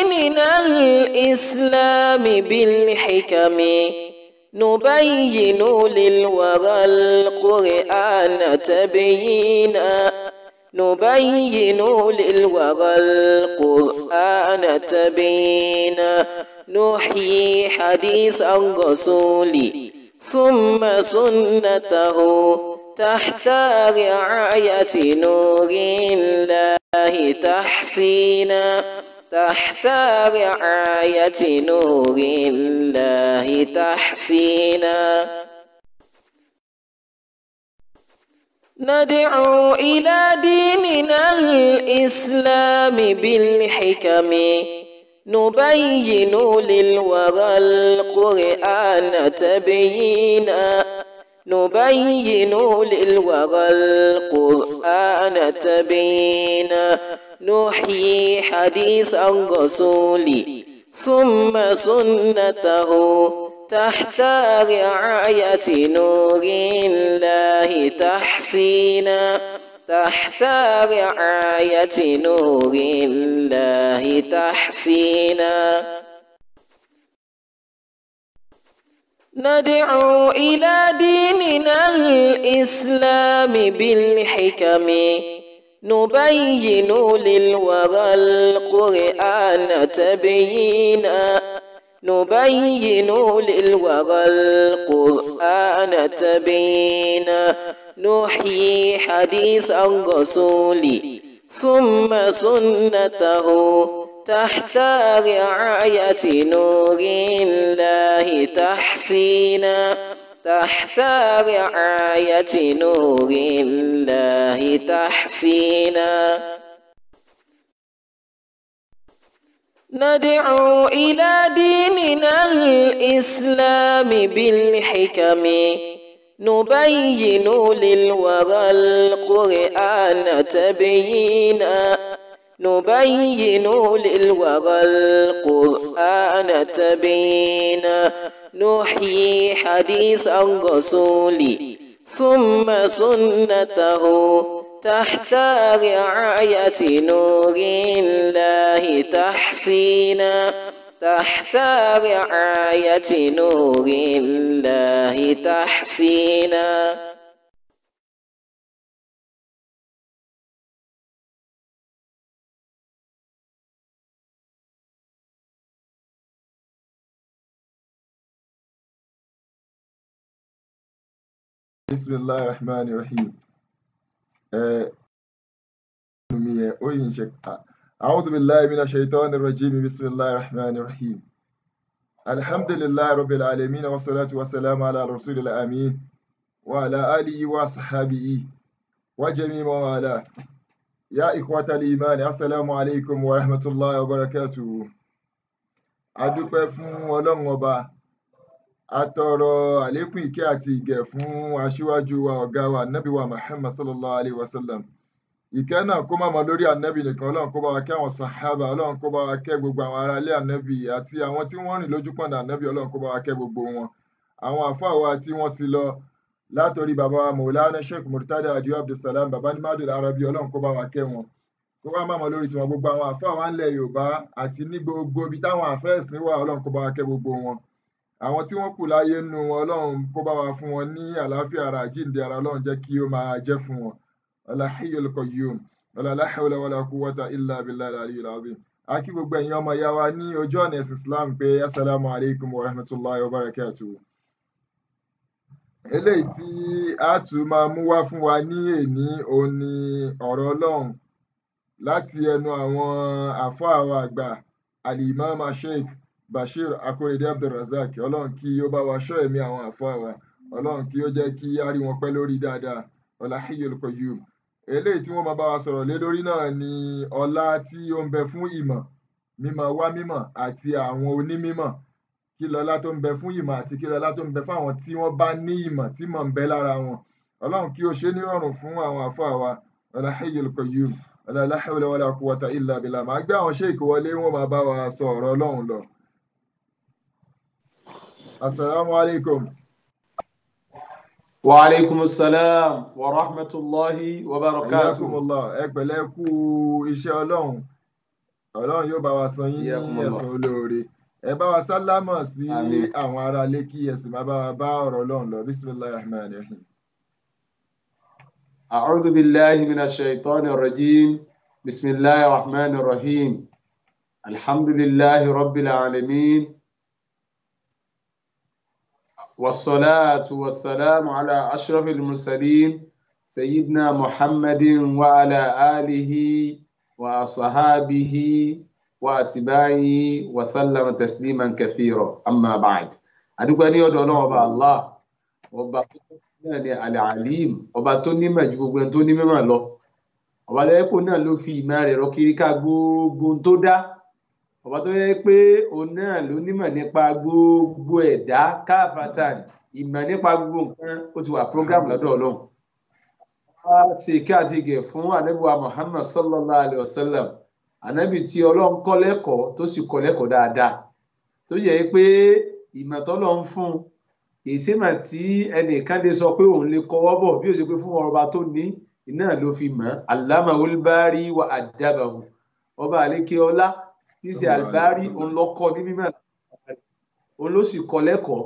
ديننا الإسلام بالحكم نبين للورى القرآن تبيينا نبين للورى القرآن تبيينا نحيي حديث الرسول ثم سنته تحت رعاية نور الله تحسينا تحت رعاية نور الله تحسينا ندعو إلى ديننا الإسلام بالحكم نبين للورى القرآن تبيينا نبين للورى القرآن تبيينا نحيي حديث الرسول ثم سنته تحت رعاية نور الله تحسينا تحت رعاية نور الله تحسينا ندعو إلى ديننا الإسلام بالحكم نبين للورى القرآن تبيينا نبين للورى القرآن تبيينا نحيي حديث الرسول ثم سنته تحت رعاية نور الله تحسينا تحت رعاية نور الله تحسينا ندعو إلى ديننا الإسلام بالحكم نبين للورى القرآن تبيينا نبين للورى القرآن تبيينا نحيي حديث الرسول ثم سنته تحت رعاية نور الله تحسينا تحت رعاية نور الله تحسينا بسم الله الرحمن الرحيم آه، مية أوين شك أعوذ بالله من الشيطان الرجيم بسم الله الرحمن الرحيم الحمد لله رب العالمين والصلاة والسلام على رسول الأمين وعلى آله وصحبه وجميع من والاه يا إخوة الإيمان السلام عليكم ورحمة الله وبركاته adúpẹ́ fún ọlọ́run ọba atọrọ àlékún ìkẹ́ àti ìgẹ̀ fún aṣíwájú wa ọ̀gá wa ànábì wa muhammad sallallahu alayhi wa sallam ìkẹ́ náà kó má mọ lórí ànábì nìkan ọlọ́run kó bá wa kẹ́ àwọn sàhábà ọlọ́run kó bá wa kẹ́ gbogbo àwọn ará ilé ànábì àti àwọn tí wọ́n rìn lójú pọ̀nà ànábì ọlọ́run kó bá wa kẹ́ gbogbo wọn àwọn àfáà wa tí wọ́n ti lọ látòrí bàbá wa maulana sheikh murtada adiyo abdulsalam bàbá ní madul arabi ọlọ́run kó bá wa kẹ́ wọn kó wá má mọ lórí tiwọn gbogbo àwọn àfáà wa ńlẹ̀ yorùbá àti ní gbogbo ibi táwọn àfẹ́ẹ̀sìn wà ọlọ́run kó bá wa kẹ́ gbogbo wọn àwọn tí wọ́n kù láyé nínú wọn ọlọ́run kó bá wa fún wọn ní àlàáfíà ara àjíǹde ara ọlọ́run jẹ́ kí ó máa jẹ́ fún wọn wala hayyul qayyum wala la hawla wala quwwata illa billahi al-aliyyil azim a kí gbogbo ẹ̀yin ọmọ ìyá wa ní ojú ọ̀nà ẹ̀sìn islam pé assalamu alaikum wa rahmatullahi wa barakatuh eléyìí tí a tún máa mú wá fún wa ní èní òun ni ọ̀rọ̀ ọlọ́run láti ẹnu àwọn àfáà wa àgbà al-imam sheikh bashir akorede abdulrasaq ọlọ́run kí ó bá wa ṣọ́ ẹ̀mí àwọn àfáà wa ọlọ́run kí ó jẹ́ kí á rí wọn pẹ́ lórí dáadáa ọlá hayyul qayyum eléyìí tí wọ́n máa bá wa sọ̀rọ̀ lé lórí náà ni ọlá tí ó ń bẹ fún ìmọ̀ mímọ̀ wá mímọ̀ àti àwọn onímímọ̀ kí lọlá tó ń bẹ fún ìmọ̀ àti kí lọlá tó ń bẹ fún àwọn tí wọ́n bá ní ìmọ̀ tí mọ̀ ń bẹ lára wọn ọlọ́run kí ó ṣe nírọ̀rùn fún àwọn àfáà wa ọlá hayyul qayyum ọlá la hawla wala quwwata illa billah màá gbé àwọn sheik wọlé wọn máa bá wa sọ ọ̀rọ̀ ọlọ́run lọ. Assalamu alaikum. وعليكم السلام ورحمة الله وبركاته Ayakumullah ẹ pẹ̀lẹ́ kú iṣẹ́ ọlọ́run ọlọ́run yóò bá wa san yín ní Iyakumullah. ẹ̀san olóore ẹ bá wa sálámọ̀ sí Àmín. àwọn aráalé kí ẹ sì máa bá wa bá ọ̀rọ̀ ọlọ́run lọ bisimilahi rahman rahim. أعوذ بالله من الشيطان الرجيم بسم الله الرحمن الرحيم الحمد لله رب العالمين والصلاة والسلام على أشرف المرسلين سيدنا محمد وعلى آله وأصحابه وأتباعه وسلم تسليما كثيرا أما بعد أدوكني أدونا الله ọba náà ni alalim ọba tó nímọ̀ ju gbogbo ẹni tó ní mímọ̀ lọ ọba tó yẹ pé òun náà ló fi ìmọ̀ rẹ̀ rọ kiri ká gbogbo ohun tó dá ọba tó yẹ pé òun náà ló nímọ̀ nípa gbogbo ẹ̀dá káfàtàn ìmọ̀ nípa gbogbo nǹkan ó ti wà program lọ́dọ̀ Ọlọ́run wá ṣe kí àti gẹ̀ fún anábìwa Muhammad sallallahu alayhi wa sallam anábì tí Ọlọ́run kọ́ lẹ́kọ̀ọ́ tó sì kọ́ lẹ́kọ̀ọ́ dáadáa tó yẹ pé ìmọ̀ tọ́lọ́ ń fún un ìsèmà tí ẹnìkan lè sọ pé òun lè kọwọ́ bọ̀ bí ó ṣe pé fún ọba tó ní iná ló fi mọ̀ allama olbari wa adabahu ọba àlékè ọlá tí í ṣe albari òun lọ kọ́ ní mímọ̀ òun ló sì kọ́ lẹ́kọ̀ọ́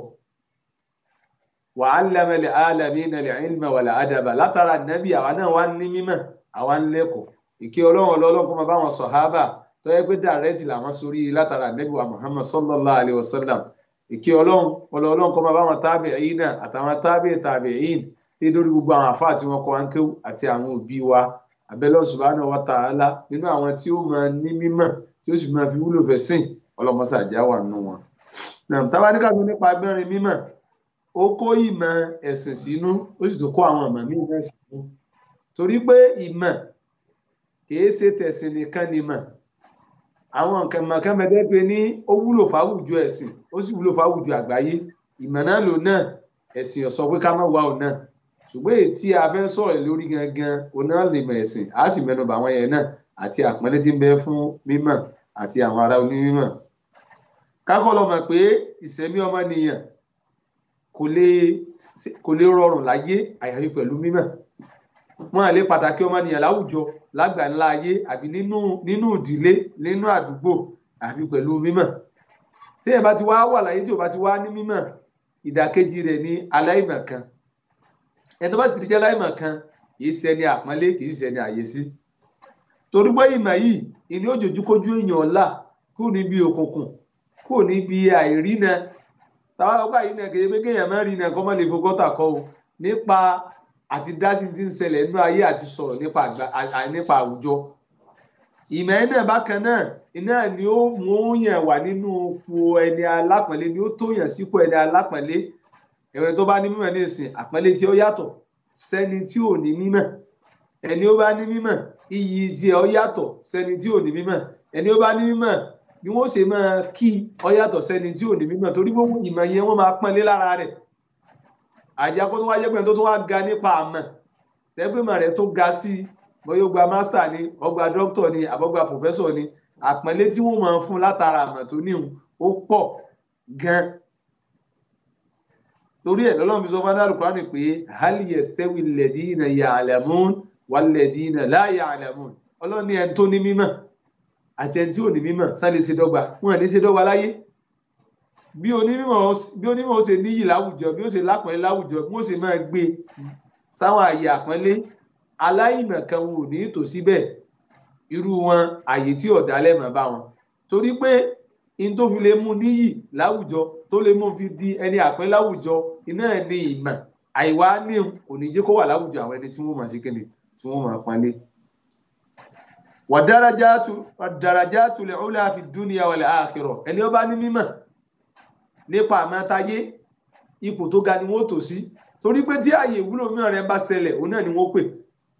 wa allama al-alamina al-ilma wal-adaba látara nàbí àwa náà wá ní mímọ̀ àwa ń lẹ́kọ̀ọ́ ìkẹ́ ọlọ́run ọlọ́run kó máa bá wọn sọ̀hábà tó yẹ pé dàrẹ́tì làwọn sórí látara nàbí wa muhammad sallallahu alayhi wa sallam ìkí ọlọ́run ọlọ́run kọ́ máa bá wọn tábìín náà àtàwọn tábìín tábìín tí lórí gbogbo àwọn àfáà tí wọ́n kọ́ wọn kéwù àti àwọn òbí wa abẹ́lẹ́ subhanahu wa ta'ala nínú àwọn tí ó máa ní mímọ̀ tí ó sì máa fi wúlò fẹ́ sìn ọlọ́mọsá àjá wà nínú wọn. táwa ní káàtó nípa agbẹ́rin mímọ̀ ó kó ìmọ̀ ẹ̀sìn sínú ó sì tún kó àwọn ọ̀mọ̀ míì náà sínú torí pé ìmọ̀ kìí ṣe tẹ̀sìn nìkan ni mọ̀ àwọn nǹkan mọ̀kán bẹ́ẹ̀ pé ní ó wúlò fáwùjọ ẹ̀sìn ó sì wúlò fáwùjọ àgbáyé ìmọ̀ náà lò náà ẹ̀sìn ọ̀sọ́ pé ká má wá ò náà ṣùgbọ́n èyí tí a fẹ́ sọ̀rọ̀ lórí gangan òun náà lè mọ̀ ẹ̀sìn á sì mẹ́nu bà àwọn yẹn náà àti àpọ́nlé tí ń bẹ fún mímọ̀ àti àwọn ará onímọ̀. kákọ́ lọ mọ̀ pé ìṣẹ̀mí ọmọnìyàn kò lè kò lè rọrùn láyé àyàfi pẹ̀lú mímọ̀ wọn à lè pàtàkì ọmọnìyàn láwùjọ lágbàńlá ayé àbí nínú nínú ìdílé nínú àdúgbò àfi pẹ̀lú mímọ̀ téèyàn bá ti wá wà láyé tí ò bá ti wá ní mímọ̀ ìdàkejì rẹ̀ ní aláìmọ̀kan ẹni tó bá ti di jẹ́ aláìmọ̀kan kì í ṣẹni àpọ́nlé kì í ṣẹni àyèsí torí pé ìmọ̀ yìí ìní òjòjú kójú èèyàn ọ̀la kúrò níbi òkùnkùn kúrò níbi àìrínà táwa ọgbà yìí náà kéde pé kéèyàn má rí náà kọ́ mọ́ lè fokọ́tà kọ́ o nípa àti dásí ti ń ṣẹlẹ̀ nínú ayé àti sọ̀rọ̀ nípa nípa àwùjọ ìmọ̀ ẹ̀ náà bákan náà iná ni ó mú yàn wà nínú ipò ẹni alápọ̀nlé ni ó tó yàn sípò ẹni alápọ̀nlé ẹ̀rọ tó bá ní mímọ̀ ní ìsìn àpọ́nlé tí ó yàtọ̀ sẹ́ni tí ò ní mímọ̀ ẹni ó bá ní mímọ̀ iyì tí ó yàtọ̀ sẹ́ni tí ò ní mímọ̀ ẹni ó bá ní mímọ̀ bí wọ́n ṣe máa kí ó yàtọ̀ sẹ́ni tí ò ní mímọ̀ torí gbogbo ìmọ̀ yẹn wọ́n máa pọ́nlé lára rẹ̀ àjà kó tó wá jẹ́ pé tó tó wá ga nípa àmọ̀ tẹ́gbẹ̀mọ̀ rẹ̀ tó ga sí bóyá ó gba master ni ó gba doctor ni àbọ̀gba professor ni àpọ́nlé tí wọ́n máa ń fún látara àmọ̀ tó níhun ó pọ̀ gan torí ẹ̀ lọ́lọ́run fi sọ fún adáàlú kúránì pé hali yastawi alladhina ya'lamun walladhina la ya'lamun ọlọ́run ní ẹni tó ní mímọ̀ àti ẹni tí ò ní mímọ̀ sáré ṣe dọ́gba wọn à ní ṣe dọ́gba láyé bí onímọ̀ bí onímọ̀ ó ṣe níyì láwùjọ bí ó ṣe lápọ̀nlé láwùjọ bí ó ṣe máa gbé sáwọn àyè àpọ́nlé aláìmọ̀ kan wọn ò ní tò síbẹ̀ irú wọn àyè tí ọ̀dà lẹ́mọ̀ bá wọn torí pé in tó fi lè mú níyì láwùjọ tó lè mú fi di ẹni àpọ́nlé láwùjọ iná ẹ̀ ní ìmọ̀ àìwá ní kò ní jẹ́ kó wà láwùjọ àwọn ẹni tí wọ́n mọ̀ sí kíni tí wọ́n mọ̀ pọ́nlé. wàdàrájátù lè ọ́lá fi dúnìyà wal akhirah ẹni ó bá ní mímọ̀ nípa àmọ́tayé ipò tó ga ni wọ́n tò sí torí pé tí ààyè ìwúlò mìíràn rẹ̀ bá ṣẹlẹ̀ òun náà ni wọ́n pè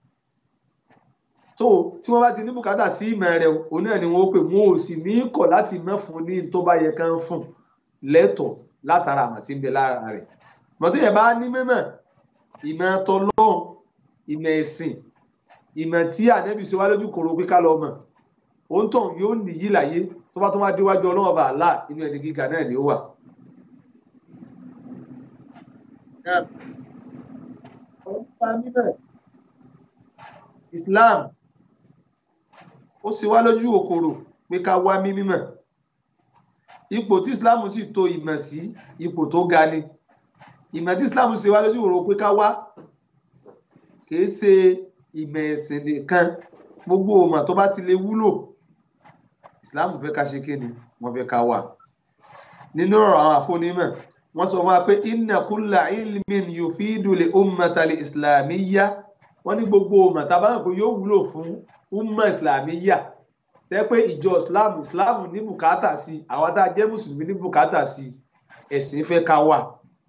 tó tí wọ́n bá ti ní bùkátà sí ìmọ̀ rẹ̀ òun náà ni wọ́n pè wọn ò sì ní kọ̀ láti mọ̀ fún ní tó bá yẹ kán fún lẹ́tọ̀ọ́ látara àmọ̀ tí ń bẹ lára rẹ̀ mọ̀tò yẹn bá ní mímọ̀ ìmọ̀ tọlọ́hun ìmọ̀ ẹ̀sìn ìmọ̀ tí ànẹ́bí ṣe wá lójú kòrò pé ká lọ mọ̀ òun tàn yóò nìyí láyé tó bá tó wá déwájú ọlọ́wọ́ bá àlá inú ẹni gíga náà ni ó wà. Islam ó sì wá lójú òkòrò pé ká wá mímọ̀ ipò tí islam sì tò ìmọ̀ sí ipò tó ga ni ìmọ̀ tí islam ṣe wá lójú ìwòrò pé ká wá kìí ṣe ìmọ̀ ẹ̀sìn nìkan gbogbo ọmọ tó bá ti lè wúlò islam fẹ́ ká ṣe kí ni wọ́n fẹ́ ká wà nínú ọ̀rọ̀ àwọn àfọ́nímọ̀ wọ́n sọ fún wa pé inna kulla ilmin yufidu li ummata li islamiyya wọ́n ní gbogbo ọmọ tá a bá ń pè yóò wúlò fún umma islamiyya tẹ́ pé ìjọ islam islam ní bùkátà sí àwọn tá a jẹ́ mùsùlùmí ní bùkátà sí ẹ̀sìn fẹ́ ká wà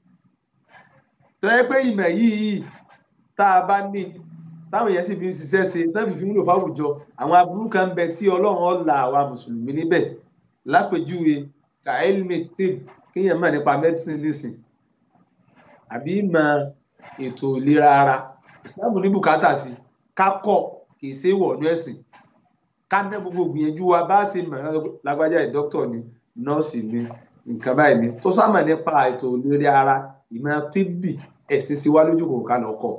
tẹ́ pé ìmọ̀ yìí tá a bá ní táwọn èèyàn sì fi ń ṣiṣẹ́ ṣe tán fi fi ń lò fáwùjọ àwọn aburú kan bẹ tí ọlọ́run ọ̀la àwa mùsùlùmí níbẹ̀ lápèjúwe kàílmì tib kéèyàn mọ̀ nípa mẹ́sìn nísìn àbí mọ̀ ètò ìlera ara ìsìláàmù ní bùkátà sí ká kọ́ kì í ṣe é wọ̀ ní ẹ̀sìn ká ná gbogbo gbìyànjú wa bá ṣe mọ̀ lágbájá ẹ̀ dókítà ni nọ́ọ̀sì ni nǹkan báyìí ni tó sámà nípa ètò ìlera ara ìmọ̀ tíbì ẹ̀sìn sí wá lójú kò ká lọ́kọ̀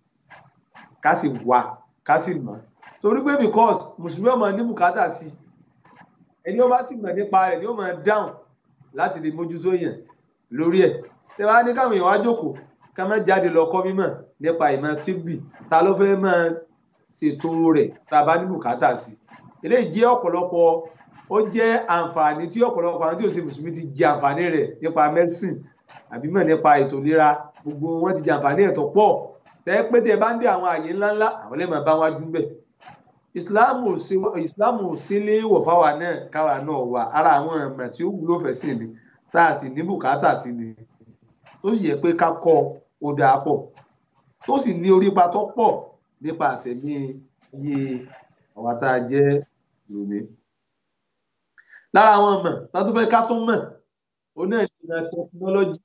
ká sì wà ká sì mọ̀ torí pé because mùsùlùmí ọmọ ní bùkátà sí ẹni ó bá sì mọ̀ nípa rẹ̀ ni ó máa dáhùn láti lè mójútó yẹn lórí ẹ̀ tẹ wá ní káwọn èèyàn wá jókòó ká má jáde lọ kọ́ mímọ̀ nípa ìmọ̀ tíbì ta ló fẹ́ máa ṣètò rẹ̀ tá a bá ní bùkátà sí eléyìí jẹ́ ọ̀pọ̀lọpọ̀ ó jẹ́ àǹfààní tí ọ̀pọ̀lọpọ̀ àwọn tí ò ṣe mùsùlùmí ti jẹ àǹfààní rẹ̀ nípa medicine àbí mọ̀ nípa ètò ìlera gbogbo wọn ti jẹ àǹfààní ẹ̀ tó pọ̀ tẹ́ pé tẹ́ bá ń dé àwọn àyè ńláńlá àwọn lẹ́mọ̀ bá wájú bẹ̀ ìsìláàmù ò sí léèwọ̀ fáwa náà káwa náà wà ara àwọn ọ̀mọ̀ tí ó wúlò fẹ́ sí ni tá a sì ní bùkátà sí ni tó sì yẹ pé ká kọ́ ó dáa pọ̀ tó sì ní orípa tó pọ̀ nípa àṣẹmí iye àwa tá a jẹ́ lónìí. lára àwọn ọmọ tá a tún fẹ́ ká tún mọ̀ òun náà ní ìmọ̀ tẹkinọ́lọ́jì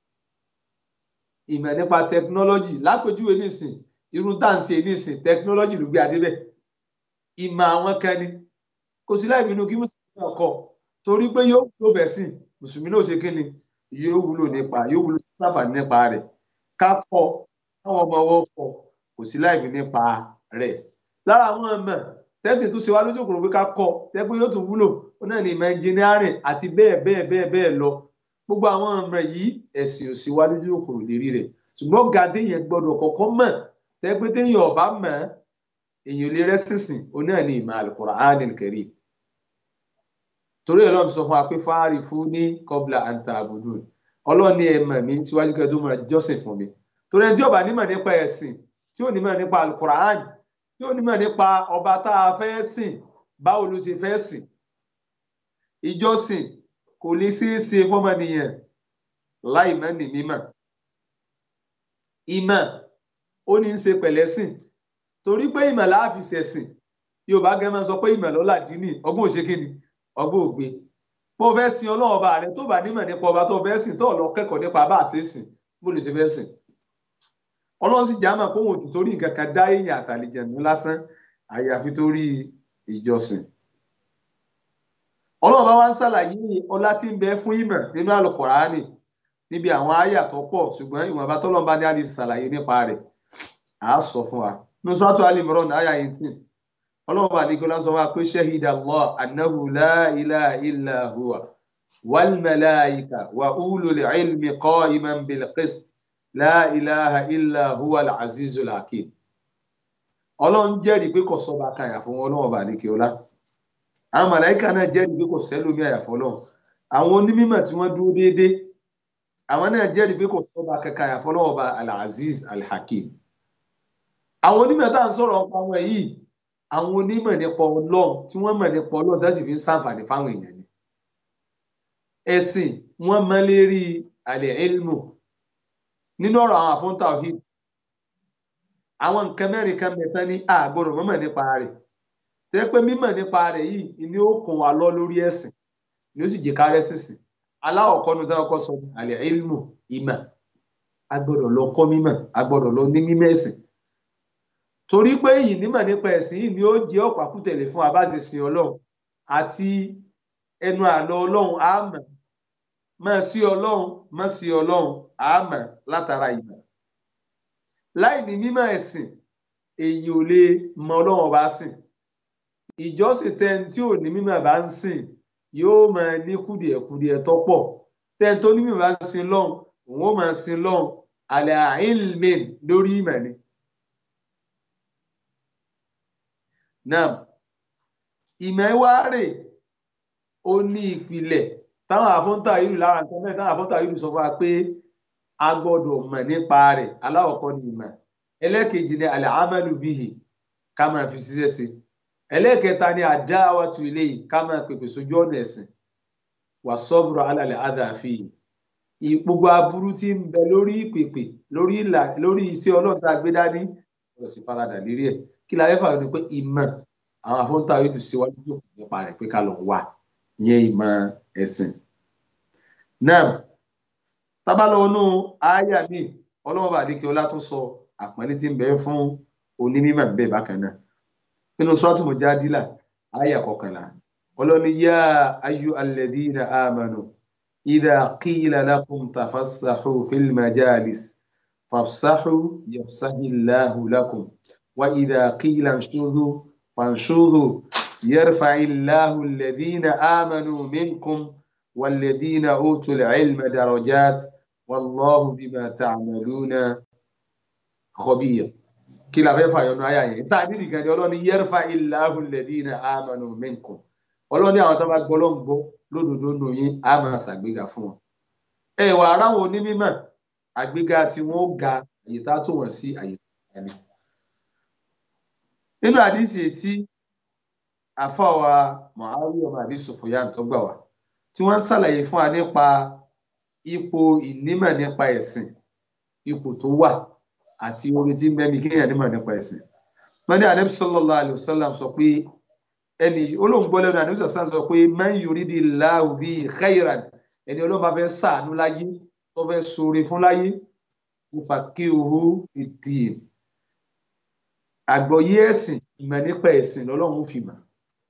ìmọ̀ nípa tẹkinọ́lọ́jì lápèjúwe nísìn irun tá à ń ṣe nísìn tẹkinọ́lọ́jì ló gbé adé bẹ́ẹ̀ ìmọ̀ àwọn kan ni kò sí láì bínú kí mùsùlùmí náà kọ torí pé yóò wúlò fẹ́ sìn mùsùlùmí náà ṣe kí ni yóò wúlò nípa yóò wúlò sáfàní nípa rẹ̀ ká kọ́ káwọn ọmọ ọwọ́ kọ kò sí láì fi nípa rẹ̀ lára àwọn ọmọ tẹ́sí tó ṣe wá lójú òkòrò pé ká kọ́ tẹ́gbẹ́ yóò tún wúlò ó náà ní ìmọ̀ engineering àti bẹ́ẹ̀ bẹ́ẹ̀ bẹ́ẹ̀ bẹ́ẹ̀ lọ gbogbo àwọn ọmọ yìí ẹ̀sìn ò sí wá lójú òkòrò lérí rẹ̀ ṣùgbọ́n gàdé yẹn gbọ́dọ̀ kọ́kọ́ mọ̀ tẹ́gbẹ́ téèyàn ọ̀bá mọ̀ èyàn ò lè rẹ́sìnsìn ó náà ní ìmọ̀ al-Qur'anil Karim torí ẹ̀ lọ́n sọ fún wa pé fáàrí fún ní qabla an ta'budun ọlọ́run ní ẹ mọ̀ mí síwájú kẹ́ tó máa jọ́sìn fún mi torí ẹni tí ó bá nímọ̀ nípa ẹ̀sìn tí ó nímọ̀ nípa al-Qur'an tí ó nímọ̀ nípa ọba tá a fẹ́ sìn báwo ló ṣe fẹ́ sìn ìjọsìn kò lè ṣeé ṣe fọ́mọnìyàn láì mọ̀ ní mímọ̀ ìmọ̀ ó ní í ṣe pẹ̀lẹ́sìn torí pé ìmọ̀ la fi ṣẹ̀sìn yorùbá gẹ́gẹ́ máa sọ pé ìmọ̀ lọ́la dín ní ọgbọ́n òṣèkìní ọgbọ́n ògbé bó o fẹ́ sin ọlọ́run ọba rẹ tó bá nímọ̀ nípa ọba tó o fẹ́ sìn tó o lọ kẹ́kọ̀ọ́ nípa bá a ṣe sìn bó lè ṣe fẹ́ sìn ọlọ́run sì jáàmà pé òun ò tún torí nǹkan kan dá èèyàn àtàlejànú lásán àyàfi torí ìjọsìn ọlọ́run bá wá ń ṣàlàyé ọlá tí ń bẹ fún ìmọ̀ nínú àlùkùránì níbi àwọn àyà tó pọ̀ ṣùgbọ́n ìwọ̀nba tọ́lọ́run bá ní àlè ṣàlàyé nípa rẹ̀ àá sọ fún wa nusratu alimron àyà 18 ọlọ́run bá nìkan lásán wá pé shahida Allah annahu la ilaha illa huwa wal malaika wa ulul ilmi qa'iman bil qist la ilaha illa huwa al azizul hakim ọlọ́run jẹ́rìí pé kò sọ́ba kan àyàfọ́ ọlọ́run bá nìkan ọlá àwọn màláìka náà jẹ́rìí pé kò sẹ́lómi àyàfọ́ ọlọ́run àwọn onímọ̀ tí wọ́n dúró déédéé àwọn náà jẹ́rìí pé kò sọ́ba kankan àyàfọ́ ọlọ́run bá al aziz al hakim àwọn onímọ̀ tá à ń sọ̀rọ̀ ọ̀pọ̀ àwọn yìí àwọn onímọ̀ nípa ọlọ́run tí wọ́n mọ̀ nípa ọlọ́run láti fi ń ṣàǹfààní fáwọn èèyàn ni ẹ̀sìn wọ́n mọ̀ lérí àlẹ́ ilmu nínú ọ̀rọ̀ àwọn àfọ́ńtà ọ̀hìn àwọn nǹkan mẹ́rin kan mẹ́ta ní àgbọ̀rọ̀ mọ̀mọ̀ nípa rẹ̀ tẹ́ pé mímọ̀ nípa rẹ̀ yìí ni ó kàn wá lọ lórí ẹ̀sìn ni ó sì jẹ́ ká rẹ́sìn sìn aláwọ̀kọ́ nu dáwọ́kọ́ sọ àlẹ́ ilmu ìmọ̀ agbọ́dọ̀ lọ kọ́ mímọ̀ agbọ́dọ̀ lọ ní mímọ̀ ẹ̀sìn torí pé yìí nímọ̀ nípa ẹ̀sìn yìí ni ó jẹ́ ọ̀pákùtẹ̀lẹ̀ fún abáṣeṣin ọlọ́run àti ẹnu àlọ́ ọlọ́run àmọ́ mọ̀ sí ọlọ́run mọ̀ sí ọlọ́run àmọ́ látara ìmọ̀ láì ní mímọ̀ ẹ̀sìn èyí ò lè mọ ọlọ́run ọba sìn ìjọsìn tẹ́ni tí ò ní mímọ̀ bá ń sìn yóò máa ní kùdìẹ̀kùdìẹ̀ tó pọ̀ tẹ́ni tó ní mímọ̀ bá ń sin lọ́hùn òun ó máa sin lọ́hùn àlẹ́ àìlmẹ̀ lórí ìmọ̀ ni. náà ìmọ̀ ẹ wá rè ó ní ìpìlẹ̀ táwọn àfọ́ńtà yìí lára nǹkan mẹ́rin táwọn àfọ́ńtà yìí sọ fún wa pé a gbọ́dọ̀ mọ̀ nípa rẹ̀ aláwọ̀kọ́ ni ìmọ̀ ẹlẹ́ẹ̀kejì ni àlẹ́ amẹ́lú bíhì ká máa fi ṣiṣẹ́ sí ẹlẹ́ẹ̀kẹta ni àdáwàtú ilé yìí ká máa pèpè sójú ọ̀nà ẹ̀sìn wà sọ́bùrọ̀ alàlẹ́ àdàfi yìí gbogbo aburú tí ń bẹ lórí ìpèpè lórí ìlà lórí iṣẹ́ ọlọ́run tá a gbé dání ọ̀rọ̀ sì faradà lérí ẹ̀ kí la fẹ́ fà ní pé ìmọ̀ àwọn afọ́ńtà yóò tún síwájú jòkó nípa rẹ̀ pé ká lọ wà ìyẹn ìmọ̀ ẹ̀sìn. náà tábàlọ́nù àyà mi ọlọ́mọba àdékè ọlá tó sọ àpọ́nlé tí ń bẹ fún onímọ̀ bẹ́ẹ̀ bákan náà nínú sọ́ọ̀tù Mujadila àyà kọkànlá ọlọ́ni yá ayú alladhina amanu idha qila lakum tafassahu fil majalis fafsahu yafsahillahu lakum wa idha qila anshudhu fanshudhu yarfa'illahu alladhina amanu minkum والذين أوتوا العلم درجات والله بما تعملون خبير kí la fẹ́ fàyọnu àyà yẹn tá a nídìí kan ní ọlọ́ni yẹ́rfà ìlàhù lẹ́dínà àmàlù minkum ọlọ́ni àwọn tó bá gbọ́ ló ń gbọ́ lódodo nù yín á máa ṣàgbéga fún wọn. ẹ wà aráwọn onímọ̀ àgbéga tí wọ́n ga àyè tá a tó wọ̀n sí àyè tó ga ni. nínú àdìsí tí àfọwà Muawiya ọmọ àbí Sufyan tó gbà wá tí wọ́n ń ṣàlàyé fún wa nípa ipò ìnímọ̀ nípa ẹ̀sìn ipò tó wà àti orin tí ń bẹ́mi kéèyàn nímọ̀ nípa ẹ̀sìn. wọ́n ní Ànábì sallallahu alaihi wasallam sọ pé ẹni olóńgbò lẹ́nu Ànábì sallallahu sọ pé man yuridillahu bihi khayran ẹni Ọlọ́run bá fẹ́ ṣàánú láyé tó fẹ́ ṣoore fún láyé yufaqihuhu fid-din. àgbọ́yé ẹ̀sìn ìmọ̀ nípa ẹ̀sìn lọ́lọ́run fi mọ̀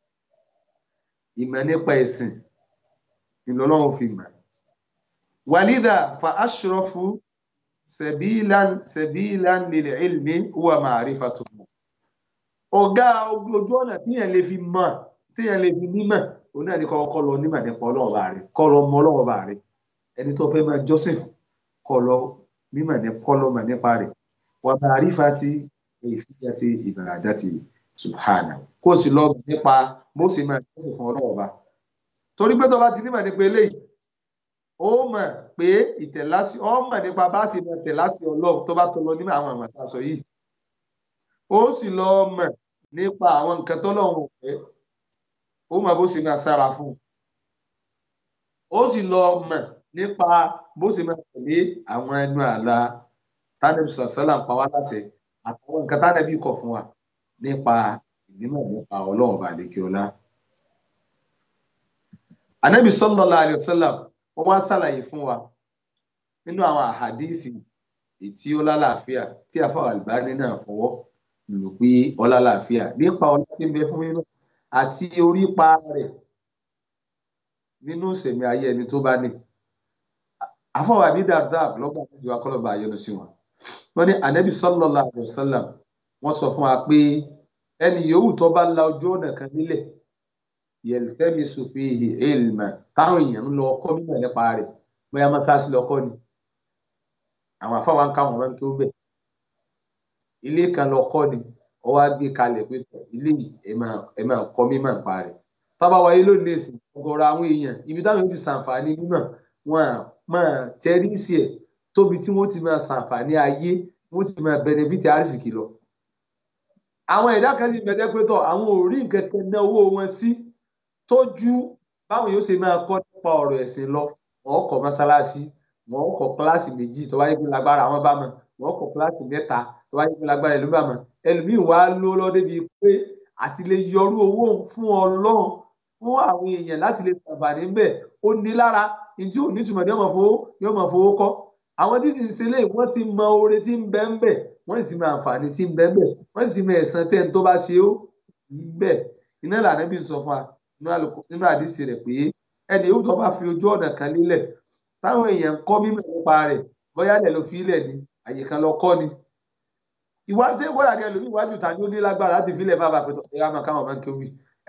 ìmọ̀ nípa ẹ̀sìn ìlọ́lọ́run fi mọ̀. wàlídà fa ashrafu sẹ̀bílan sẹ̀bílan lil ilmi huwa ma'rifatullah. ọ̀gá ojú ọ̀nà tíyẹn lè fi mọ̀ tíyẹn lè fi nímọ̀ òun náà ní kọ́ kọ́ lọ nímọ̀ nípa ọlọ́run bá rẹ̀ kọ́ lọ mọ ọlọ́run bá rẹ̀ ẹni tó fẹ́ máa jọ́sìn kọ́ lọ nímọ̀ kọ́ lọ mọ̀ nípa rẹ̀ wa ma'rifati kayfiyati ibadati subhanahu kó o sì lọ nípa bó sì máa jọ́sìn fún ọlọ́run bá torí pé tó bá ti nímọ̀ nípa eléyìí ó mọ̀ pé ìtẹ̀lásí ó mọ̀ nípa bá sì mọ̀ tẹ̀lásí ọlọ́run tó bá tó lọ nímọ̀ àwọn àmọ̀ sàṣọ yìí ó sì lọ mọ̀ nípa àwọn nǹkan tọ́lọ́run ò fẹ́ ó mọ̀ bó sì máa sára fún un ó sì lọ mọ̀ nípa bó sì máa tẹ̀lé àwọn ẹnu àlà tánàbí sọ̀sọ́là ń pa wá láṣẹ àtàwọn nǹkan tánàbí kọ̀ fún wa nípa ìnímọ̀ nípa ọlọ́run bàlẹ́kí ọlá anabi sallallahu alayhi wa sallam wọn wá ṣàlàyé fún wa nínú àwọn àhàdíìsì tí ó lálàáfíà tí àfàwọn àlùbáni náà fọwọ́ lò pé ọlálàáfíà nípa ọlá tí ń bẹ fún mímọ́ àti orípa rẹ̀ nínú ìsẹ̀mí ayé ẹni tó bá ní àfàwọn àbí dáadáa lọgbà tó fi wá kọlọba àyọnu sí wọn wọn ní anabi sallallahu alayhi wa sallam wọn sọ fún wa pé ẹni yòówù tó bá la ojú ọ̀nà kan nílẹ̀ yẹltẹmisu fihi ilma táwọn èèyàn ń lọ ọkọ mímọ̀ nípa rẹ̀ bóyá mọ́sáàsì lọkọ ni àwọn afáwa ń káwọn máa ń kí ó bẹ ilé kan lọkọ ni ọwọ á gbé kalẹ̀ pé ilé yìí ẹ máa kọ́ mímọ̀ nípa rẹ̀ tábà wáyé lónìí èsì ọ̀gọ̀rọ̀ àwọn èèyàn ibi táwọn ti ṣàǹfààní mímọ̀ wọn à máa tẹrísì ẹ tóbi tí wọn ti máa ṣàǹfààní ayé wọn ti máa bẹnẹfìtì àrísìkì lọ àwọn ẹ̀dá kan sì bẹ̀rẹ̀ pé tọ̀ àwọn ò rí nǹkan kan ná owó wọn sí tójú báwọn yóò ṣe máa kọ́ nípa ọ̀rọ̀ ẹ̀sìn lọ wọ́n kọ́ mọ́sálásí wọ́n kọ́ kíláàsì méjì tó bá yẹ kó lágbára àwọn bá mọ̀ wọ́n kọ́ kíláàsì mẹ́ta tó bá yẹ kó lágbára ìlú bá mọ̀ ẹlòmíì wá ló lọ débi pé àti lè yọrú owó fún Ọlọ́run fún àwọn èèyàn láti lè ṣàǹfààní bẹ́ẹ̀ ó ní lára ìjú onítùmọ̀ ní ọmọ fowó ní ọmọ fowó kọ́ àwọn tí sì ń ṣe léyìí wọ́n ti mọ oore tí ń bẹ ń bẹ wọ́n sì mọ àǹfààní tí ń bẹ ń bẹ wọ́n sì mọ ẹ̀san tẹ́ ń tó bá ṣe ó bẹ́ẹ̀ iná ìlànà bí sọ fún wa nínú àdìsí rẹ̀ pé ẹni yóò tó bá fi ojú ọ̀nà kan lélẹ̀ táwọn èèyàn ń kọ́ mímọ̀ nípa rẹ̀ bóyá lẹ̀ ló fi ilẹ̀ ni àyè kan lọ kọ́ ni. ìwádìí kódà ní ẹlòmíì iwájú ta ni ó ní lágbára láti fi ilẹ̀ bá bàa pẹ̀tọ̀ ẹ̀yà máa káwọn máa ń kéwì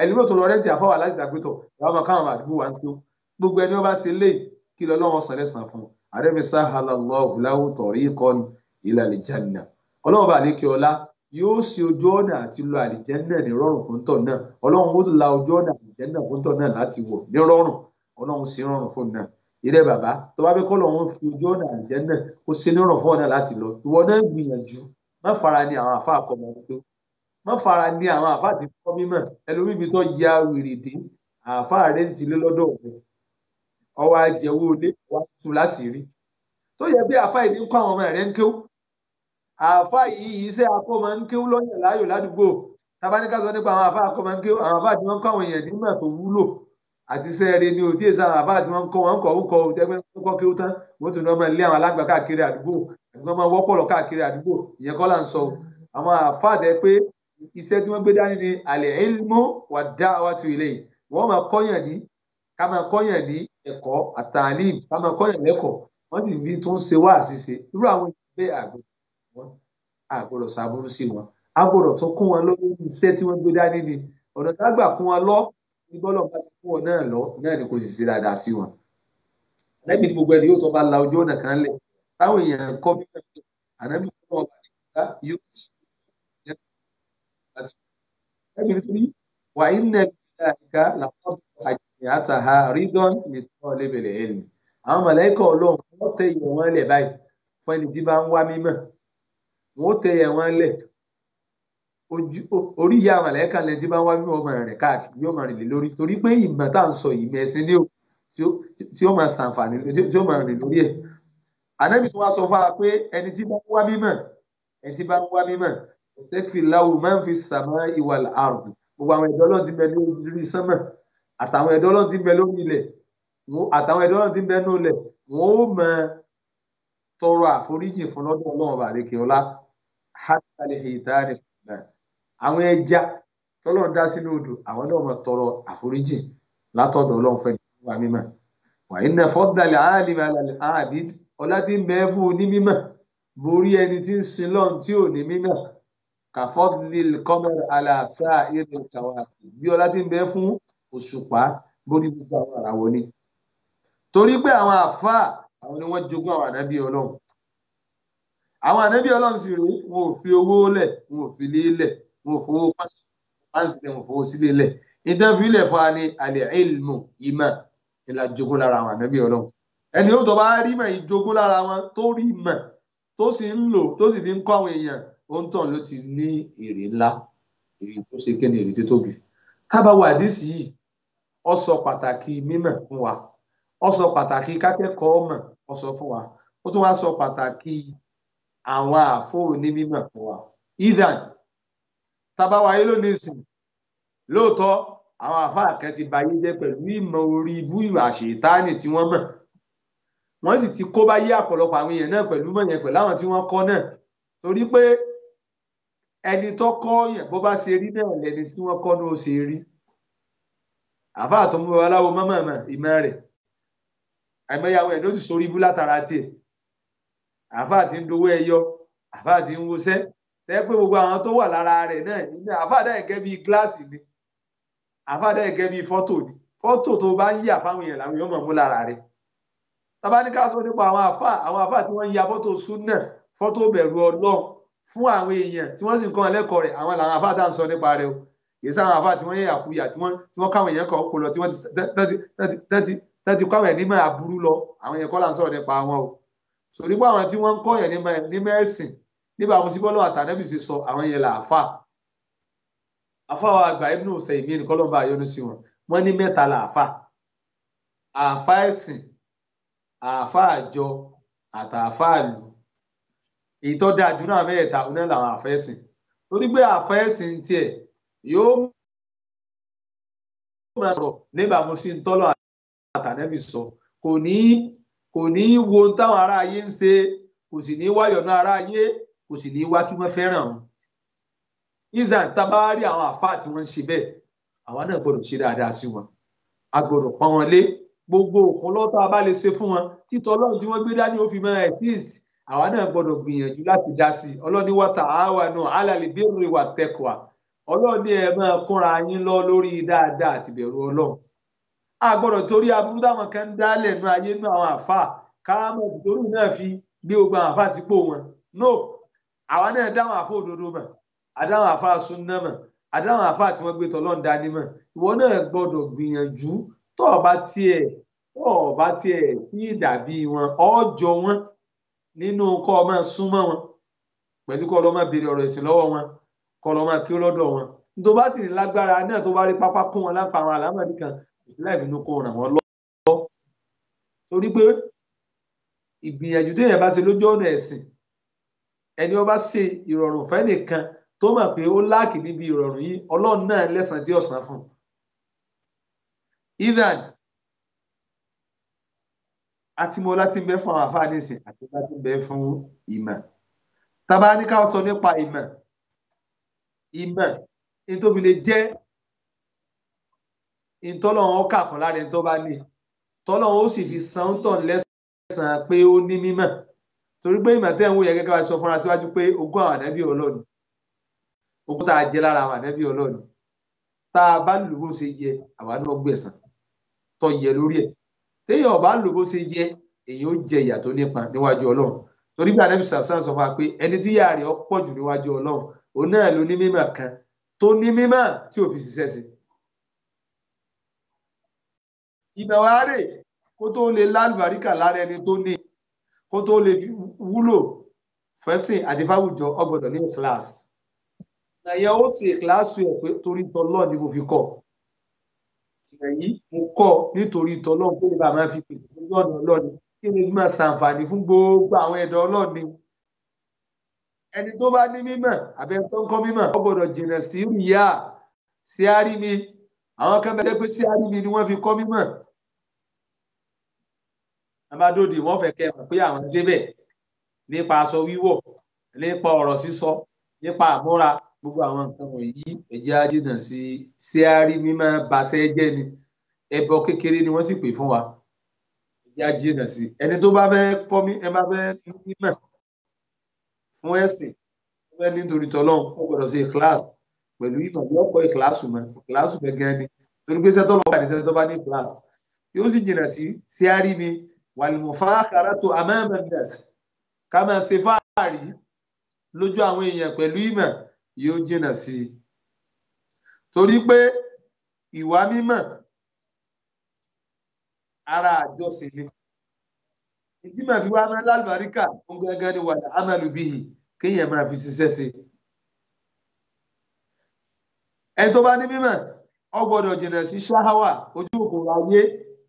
ẹni ló tó lọ rẹ́ǹtì àfọwà láti dàgbétọ̀ ìyá ọmọ káwọn àdúgbò wa ń tó gbogbo ẹni wọn bá ṣe lé kí lọ lọ́wọ́ sọ lẹ́sàn fún un àdébí sahalallahu lahu tariqan ila aljanna ọlọ́run bá lékè ọlá yóò ṣe ojú ọ̀nà àti lọ àlìjẹ́nà ní rọrùn fún tọ̀ náà ọlọ́run ó la ojú ọ̀nà àlìjẹ́nà fún tọ̀ náà láti wọ̀ ní rọrùn ọlọ́run ṣe rọrùn fún náà ìrẹ́ bàbá tó bá fẹ́ kọ́ lọ́run fi ojú ọ̀nà àlìjẹ́nà ó ṣe ní rọrùn fún ọ̀nà láti lọ ìwọ náà gbìyànjú má fara ní àwọn àfa àkọmọ tó má fara ní àwọn àfa àti kọ́ mímọ̀ ẹlòmíì bí tó ya wèrè dé àfa rẹ̀ ti lé lọ́dọ̀ rẹ̀ ọwọ́ ajẹ́wọ́ ilé wa tú láṣìírí tó yẹ bí àfa ìdí ń kọ́ àwọn ọmọ rẹ̀ ń kéwú àfa yìí iṣẹ́ akọ́mọ ń kéwú lọ́yàn láàyò ládùúgbò tabaníkà sọ nípa àwọn àfa akọ́mọ ń kéwú àwọn àfa tí wọ́n ń kọ́ àwọn èèyàn nímọ̀ tó wúlò àti iṣẹ́ rẹ̀ ni òtí èsì àwọn àfa tí wọ́n ń kọ́ wọn kọ́ ó kọ́ ó tẹ́gbẹ́ tó kọ́ kéwú tán wọ́n tún lọ́ máa lé àwọn alágbà káàkiri àdúgbò àdúgbò máa wọ́pọ̀lọ̀ káàkiri àdúgbò ìyẹn kọ́ là ń sọ àwọn àfa tẹ pé iṣẹ́ tí wọ́n gbé dání ni àlẹ́ ilmu wà dá wa tu ilé yìí wọ́n máa kọ́yàn ní ká máa kọ́yàn ní ẹ̀kọ́ àtàlím ká máa kọ́yàn lẹ́kọ̀ọ́ wọ́n sì fi tó ń ṣe wá àṣìṣe irú àwọn ìgbé àgbẹ̀ wọn àgbọ̀dọ̀ ṣàbúrú sí wọn àgbọ̀dọ̀ tó kún wọn lórí iṣẹ́ tí wọ́n gbé dání ni ọ̀nà tá a gbà kún wọn lọ ní bọ́lọ̀ bá ti kún wọn náà lọ náà ni kò sì ṣe dáadáa sí wọn. ànábì ní gbogbo ẹni yóò tó bá la ojú ọ̀nà kan lẹ̀ táwọn èèyàn kọ́ bí ànábì ní wọn bá nígbà yóò sì ànábì nítorí wà á iná ìgbà làwọn àjẹyàtàhà rídọ́n lè tọ́ lébẹ̀lẹ̀ ẹ̀lì àwọn mọ̀lẹ́kọ̀ ọlọ́run wọ́n tẹ ìyẹ̀ wọn lẹ̀ báyìí fún ẹni tí bá ń wá mímọ̀ wọ́n tẹ ìyẹ̀ wọn lẹ̀ orí ìyá mọ̀lẹ́kà lẹ́ni tí bá ń wá mímọ̀ ọmọ rẹ̀ káàkiri yóò máa rìn lé lórí torí pé ìmọ̀ tá à ń sọ ìmọ̀ ẹ̀sìn ní o tí ó máa ṣàǹfààní tí ó máa rìn lórí ẹ̀ ànábì tó wá sọ fún wa pé ẹni tí bá ń wá mímọ̀ ẹni tí bá ń wá mímọ̀ ẹ̀sẹ̀kìláwù máa ń fi sàmọ́ ìwà àrùn gbogbo àwọn ẹ̀dọ́ ọlọ́run ti bẹ lórí sánmà àtàwọn ẹ̀dọ́ ọlọ́run ti bẹ lórí ilẹ̀ àtàwọn ẹ̀dọ́ ọlọ́run ti bẹ nínú ilẹ̀ wọn ó mọ tọrọ àforíjì fún lọ́dọ̀ ọlọ́run bàdékè ọlá hátàlẹ̀ ìdáni fúnra àwọn ẹja tọ́lọ́run dá sínú odò àwọn náà mọ tọrọ àforíjì látọ̀dọ̀ ọlọ́run fẹ́ nípa mímọ́ wàyí náà fọ́dàlẹ̀ àálìmọ̀ àbíd ọlá tí ń bẹ fún onímímọ̀ borí ẹni tí ń sin lọ́run tí ò ní mímọ̀ kàfọ́dìl kọ́mẹ́r aláṣà ìrìn kàwá bí ọlá tí ń bẹ fún òṣùpá bórí gbogbo àwọn àràwọ̀ ni. torí pé àwọn àfáà àwọn ni wọ́n jogún àwọn ànábì ọlọ́run. àwọn ànábì ọlọ́run sì rèé wọn ò fi owó lẹ̀ wọn ò fi lé lẹ̀ wọn ò fowó pàǹsì lẹ̀ wọn ò fowó sílé lẹ̀. ìtàn fi ilẹ̀ fún wa ní alẹ́ ilmu ìmọ̀ ìlà jogún lára àwọn ànábì ọlọ́run. ẹni ó tọ́ bá rí mọ̀ ìjogún lára wọn tó rí mọ̀ tó sì ń lò tó sì fi ń kọ́ àwọn èèyàn ó ń tàn ló ti ní èrè ńlá èrè tó ṣe kéde èrè tó tóbi tábàwọ àdìsí yìí ó sọ pàtàkì mímọ̀ fún wa ó sọ pàtàkì kákẹ́kọ̀ọ́ mọ̀ ó sọ fún wa ó tún wá sọ pàtàkì àwọn àfóò ní mímọ̀ fún wa idan tábàwọ ayé ló ní ìsìn lóòótọ́ àwọn àfáà kan ti bayé jẹ́ pẹ̀lú ìmọ̀ orí ibú ìwà àṣetánì tí wọ́n mọ̀ wọ́n sì ti kó bá yé àpọ̀lọpọ̀ àwọn èèyàn náà pẹ̀lú mọ̀ yẹn pẹ̀lú àwọn tí wọ́n kọ́ náà torí pé ẹni tó kọ́ yẹn bó bá ṣe rí náà lẹni tí wọ́n kọ́ ní ó ṣe rí àfáà tó ń bọ aláwo mọ́mọ́mọ́ ìmọ̀ rẹ̀ àìmọyàwó ẹ̀ ló ti sórí ibú látara tiẹ̀ àfáà ti ń dowó ẹyọ àfáà ti ń wọṣẹ́ tẹ́ pé gbogbo àwọn tó wà lára rẹ̀ náà nínú àfáà dá ẹ̀gẹ́ bíi gíláàsì ni àfáà dá ẹ̀gẹ́ bíi fọ́tò ni fọ́tò tó bá ń yà fáwọn èèyàn làwọn yóò mọ̀ mú lára rẹ̀ tábà ní ká sọ nípa àwọn àfáà àwọn àfáà tí wọ́n ń ya fọ́tò súnà fọ́tò bẹ̀rù ọlọ́run fún àwọn èèyàn tí wọ́n sì ń kọ́ ẹlẹ́kọ̀ọ́ rẹ̀ àwọn làwọn àfáà tá à ń sọ nípa rẹ̀ o yìí sáwọn àfáà tí wọ́n yẹ àkúyà tí wọ́n tí wọ́n káwọn èèyàn kan kó lọ tí wọ́n ti tẹ́tí kọ́ àwọn ẹ̀ nímọ̀ àbúrú lọ àwọn èèyàn kọ́ là ń sọ̀rọ̀ nípa wọn o sọ nípa àwọn tí wọ́n ń kọ́ yẹn ní mẹ́sìn nípa àwọn síbọ́lọ́ àtànẹ́bì sì sọ àwọn yẹn là àfà àfà wa àgbà Ibn Usaymin ní kọ́lọ́mbà àyọnu sí wọn wọ́n ní mẹ́ta là àfà àfà ẹ̀sìn àfà àjọ àtàfà àlù èyí tó dáa jù náà mẹ́ẹ̀ta oná làwọn àfẹ́sìn torí pé àfẹ́sìn tiẹ̀ yóò máa sọ̀rọ̀ níbàámu sí ntọ́lọ́ àtànẹ́bì sọ kò ní kò ní wo táwọn ará ayé ń ṣe kò sì ní wáyọ̀ náà ará ayé kò sì ní wá kí wọ́n fẹ́ràn wọn. ìzàn tábàárí àwọn àfáà tí wọ́n ń ṣe bẹ́ẹ̀ àwa náà gbọ́dọ̀ ṣe dáadáa sí wọn a gbọ́dọ̀ pọ́n wọn lé gbogbo òkun lọ́tọ́ a bá lè ṣe fún wọn títọ́ ọlọ́run tí wọ́n gbé dání ó fi máa exist àwa náà gbọ́dọ̀ gbìyànjú láti dá sí i ọlọ́ni wa ta'awanu 'ala al-birri wat-taqwa ọlọ́run ní ẹ máa kóra yín lọ lórí dáadáa àti bẹ̀rù ọlọ́run a gbọ́dọ̀ torí aburú táwọn kan ń dálẹ̀ nú ayé nú àwọn àfáà káàmọ̀ ìtòrú náà fi gbé gbogbo àwọn àfáà sípò wọn no àwa náà dáwọn àfáà òdodo mọ̀ àdáwọn àfáà súnná mọ̀ àdáwọn àfáà tí wọ́n gbé tọ́lọ́run dání mọ̀ ìwọ náà gbọ́dọ̀ gbìyànjú tó o bá tiẹ̀ tó o bá tiẹ̀ sí ìdàbí wọn ọjọ́ wọn nínú kọ́ ọ máa súnmọ́ wọn pẹ̀lú kọ́ ọ lọ máa béèrè ọ̀rọ̀ ẹ̀sìn lọ́wọ́ wọn kọ́ ọ lọ máa kí ó lọ́dọ̀ wọn tó bá sì ní lágbára náà tó bá rí pápá kún wọn lápá àwọn àlámọ̀rí kan ìsìláì fínú kó ràn wọ́n lọ́wọ́ torí pé ìgbìyànjú téèyàn bá ṣe lójú ọ̀nà ẹ̀sìn ẹni ó bá ṣe ìrọ̀rùn fẹ́ nìkan tó mọ̀ pé ó láàkì níbi ìrọ̀rùn yìí ọlọ́run náà lẹ́sàn-án tí ọ̀sán fún un. ivan àti mo láti ń bẹ fún àwọn àfáà nísìn àti láti ń bẹ fún ìmọ̀ tábà ní ká sọ nípa ìmọ̀ ìmọ̀ ní tó fi lè jẹ́ ìtọ́lọ́run ó kà kan lára ẹni tó bá ní tọ́lọ́run ó sì fi san ń tàn lẹ́sàn-án pé ó ní mímọ̀ torí pé ìmọ̀ tẹ́ ń wò yẹ gẹ́gẹ́ bá sọ fúnra síwájú pé ogún àwọn ànábì ọlọ́ni ogún tá a jẹ lára àwọn ànábì ọlọ́ni tá a bá lò bó ṣe yẹ àwa náà gbẹ̀san tó yẹ lórí ẹ̀ téèyàn bá lò bó ṣe yẹ èyàn ó jẹ ìyà tó nípa níwájú ọlọ́run torí bí ànábì sàfsàn sọ fún wa pé ẹni tí ìyà rẹ̀ pọ̀ jù níwájú ọlọ́run òun náà ló ní mímọ̀ kan tó ní mímọ̀ tí ò fi ṣiṣẹ́ sí ìmọ̀ wa rè kó tó lè lálùbáríkà lára ẹni tó ní kó tó lè wúlò fẹ́sìn àti fáwùjọ ọgbọ́dọ̀ ní kíláàsì ìyẹn ó sì kíláàsì ẹ̀ pé torí tọ́lọ́ ni mo fi kọ́ ìyẹn yìí mo kọ́ nítorí tọ́lọ́ kó lè bá máa fi pèsè fún ọ̀nà ọlọ́ni kí ni máa ṣàǹfààní fún gbogbo àwọn ẹ̀dọ́ ọlọ́ni ẹni tó bá ní mímọ̀ àbẹ tó ń kọ́ mímọ̀ ó gbọ́dọ̀ jìnnà sí ríyà sí àrími àwọn kan bẹ pé sí àrími ni wọ́n fi kọ́ mímọ̀ amadodi wọ́n fẹ́ kẹ́ mọ̀ pé àwọn débẹ̀ nípa aṣọ wíwọ̀ nípa ọ̀rọ̀ sísọ nípa àmúra gbogbo àwọn nǹkan wọ̀nyí ẹ̀jẹ̀ ajínà sí sí àrí mímọ́ baṣẹ́ jẹ́ ni ẹbọ kékeré ni wọ́n sì pè fún wa ẹ̀jẹ̀ ajínà sí ẹni tó bá fẹ́ kọ́ mí ẹ bá fẹ́ mímọ̀ fún ẹ̀sìn ó fẹ́ nítorí tọ́lọ́hún ó gbọ́dọ̀ ṣe kíláàsì pẹ̀lú ìmọ̀ yóò kọ́ ìkíláàsì mọ́ ìkíláàsì mọ́ gẹ́gẹ́ ni torí pé sẹ́tọ́ lọ́wọ́ àti sẹ́tọ́ bá ní kíláàsì yóò sì jìnnà sí sí àrí mi wàlùmọ̀fáàkàràtò àmàmẹ́ndẹ̀s ká máa ṣe fáàrí lójú àwọn èèyàn pẹ̀lú ìmọ̀ yóò jìnnà sí i torí pé ìwà mímọ̀ ara àjọsìn ni ìdí màá fi wá máa lálùbáríkà fún gángan ní wàlà amàlùbíyì kéèyàn máa fi ṣiṣẹ́ sí i ẹni tó bá ní mímọ̀ ó gbọ́dọ̀ jìnnà sí ṣáháwà ojú òkòrò ayé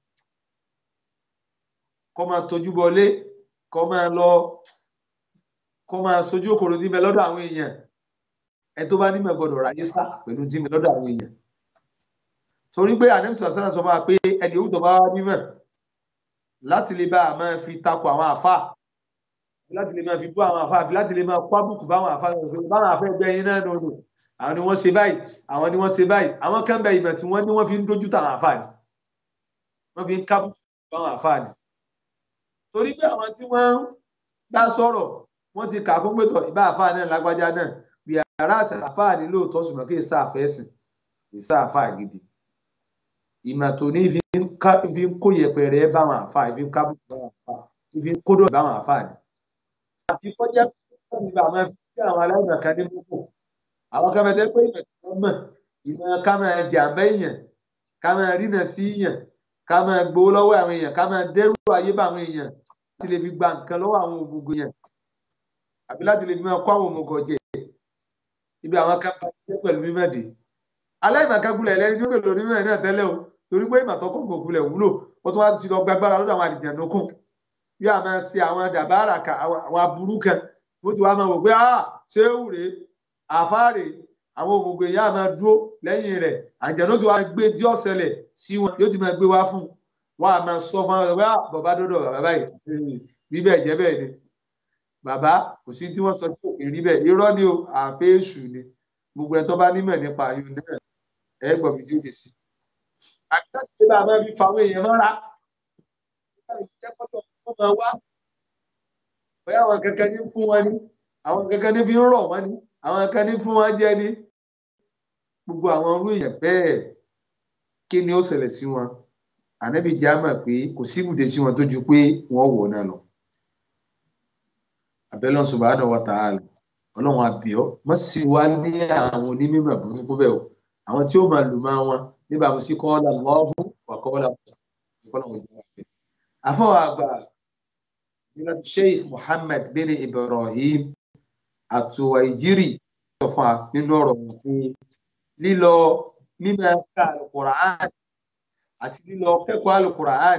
kọ́ máa tójú bọlé kọ́ máa lọ kọ́ máa sojú òkòrò níbẹ̀ lọ́dọ̀ àwọn èèyàn ẹ tó bá nímọ̀ gbọ́dọ̀ ráyé sá pẹ̀lú níbẹ̀ lọ́dọ̀ àwọn èèyàn torí pé ànẹ́mísọ̀ sẹ́nà sọ máa pé ẹni òwúdọ̀ bá wá nímọ̀ láti lè bá a máa fi takò àwọn àfà láti lè máa fi bú àwọn àfà àbí láti lè máa kó àbùkù báwọn àfà báwọn àfà ẹgbẹ́ yín náà nù àwọn ni wọ́n ṣe báyìí àwọn ni wọ́n ṣe báyìí àwọn kan bẹ ìmọ̀ tí wọ́n ní wọ́n fi ń dojú tàwọn àfà ni wọ́n fi ń kábùkù báwọn àfà ni torí pé àwọn tí wọ́n ń dá sọ̀rọ̀ wọ́n ti kà fún pẹ̀tọ̀ ìbá àfáà náà lágbájá náà bí ara àṣà àfáà ní lóòótọ́ ṣùgbọ́n kí ìsá àfẹ́ sìn ìsá àfáà gidi ìmọ̀ tó ní fi ń kó yẹpẹrẹ báwọn àfáà fi ń kábùkù báwọn àfáà fi ń kódọ̀ báwọn àfáà ni. àfi kọjá pé ìgbà máa fi kí àwọn aláìmọ̀ kan ní púpọ̀ àwọn kan fẹ́ pé ìmọ̀ tí wọ́n mọ̀ ìmọ̀ ká máa jà mẹ́yàn ká máa rínà sí yàn ká máa gbowó lọ́wọ́ àwọn èèyàn ká máa dẹ́rù ayé bá àwọn èèyàn láti lè fi gba nǹkan lọ́wọ́ àwọn òmùgọ̀ yẹn àbí láti lè fi máa kó àwọn òmùgọ̀ jẹ ibi àwọn kan bá jẹ́ pẹ̀lú mímọ̀dé aláìmọ̀kágulẹ̀ ẹlẹ́ni tó pẹ̀lú onímọ̀ náà tẹ́lẹ̀ o torí pé ìmọ̀ tọkọ̀ gògulẹ̀ wúlò ó tún wá ti lọ gbàgbára lọ́dọ̀ àwọn àdìjàn lókun bí a máa ṣe àwọn dàbára kan àwọn aburú kan ó ti wá máa wò pé ah ṣé wùrè àfáàrè àwọn òmùgọ̀ èèyàn máa dúró lẹ́yìn rẹ̀ àjẹ́ ló ti wá gbé tí ó ṣẹlẹ̀ sí wọn yóò ti máa gbé wá fún wọn a máa sọ fún wọn pé bàbá dọdọ bàbá báyìí bí bẹ́ẹ̀ jẹ́ bẹ́ẹ̀ ni bàbá kò sí tí wọ́n sọ tí òkè rí bẹ́ẹ̀ irọ́ ni o àfẹ èṣù ni gbogbo ẹ tó bá nímọ̀ nípa ayò náà ẹ gbọ́ fi tí ó dé sí. àbí láti lè bá a máa fi fa àwọn èèyàn mọ́ra ìjẹ́ kọ́tọ̀ wọ́n máa wá bóyá àwọn kankan ní fún wọn ni àwọn kankan ní fi ń rọ̀ wọ́n ni àwọn kankan ní fún wọn jẹ ni gbogbo àwọn irú èèyàn bẹ́ẹ̀ kí ni ó ṣẹlẹ̀ sí wọn ànábì jẹ́ àmọ̀ pé kò sí ibùdó sí wọn tó ju pé wọ́n wọ̀ náà lọ. abẹ́lẹ́ subhanahu wa ta'ala ọlọ́run àbíọ́ mọ́ sí wa ní àwọn onímọ̀ burúkú bẹ́ẹ̀ o àwọn tí ó máa lù máa wọn níbàámu sí kọ́ọ́lá lọ́ọ̀bù wà kọ́ọ́lá ìkọlọ́run ìjọba rẹ̀. àfọwọ́ àgbà nígbà tí sheikh muhammad bin ibrahim àtúwàìjírì sọ fún wa nínú ọ̀rọ̀ wọn sí lílọ mímọ ká alukur'an àti lílọ kẹ́kọ̀ọ́ alukur'an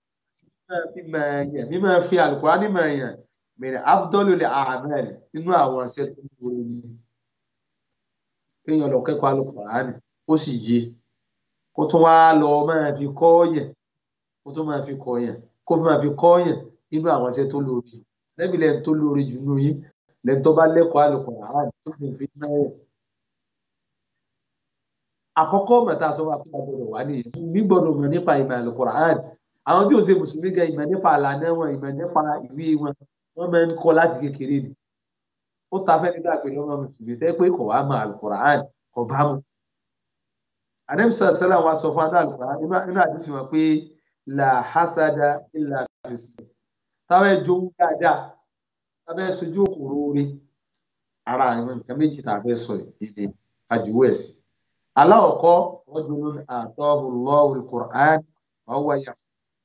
mímọ fi alukur'an mímọ yẹn mìíràn afdọ́lùlẹ̀ àmẹ́rẹ̀ nínú àwọn ọ̀sẹ̀ tó ń wọlé ní kéèyàn lọ kẹ́kọ̀ọ́ alukur'an ó sì yé kó tún wá lọ máa fi kọ́ yẹn kó tún máa fi kọ́ yẹn kó fi máa fi kọ́ yẹn nínú àwọn ọ̀sẹ̀ tó lórí lẹ́bi lẹ́nu tó lórí jù nínú yín lẹ́nu tó bá lẹ́kọ̀ọ́ alukur'an tó fi fi náà yẹn àkọ́kọ́ mẹ́ta sọ wá pé a gbọ́dọ̀ wá nìyẹn mi gbọ́dọ̀ mọ̀ nípa ìmọ̀ alukur'an àwọn tí ò ṣe mùsùlùmí gan ìmọ̀ nípa àlànà wọn ìmọ̀ nípa ìwé wọn wọ́n máa ń kọ́ láti kékeré ni ó ta fẹ́ nígbà pé lọ́mọ mùsùlùmí tẹ́ pé kò wá mọ̀ alukur'an kò bá mu. anamisa sẹlẹ̀ wa sọ fún aná alukur'an nínú àdísì wọn pé la hasada illa fisti táwọn ẹjọ́ wú dáadáa táwọn ẹ sojú òkúrò orí ara àwọn nǹkan méjì tá a fẹ́ sọ èdè àjùwọ̀ ẹ̀sìn aláwọ̀kọ́ rajulun atahu Allahu al-Qur'an wa huwa yà.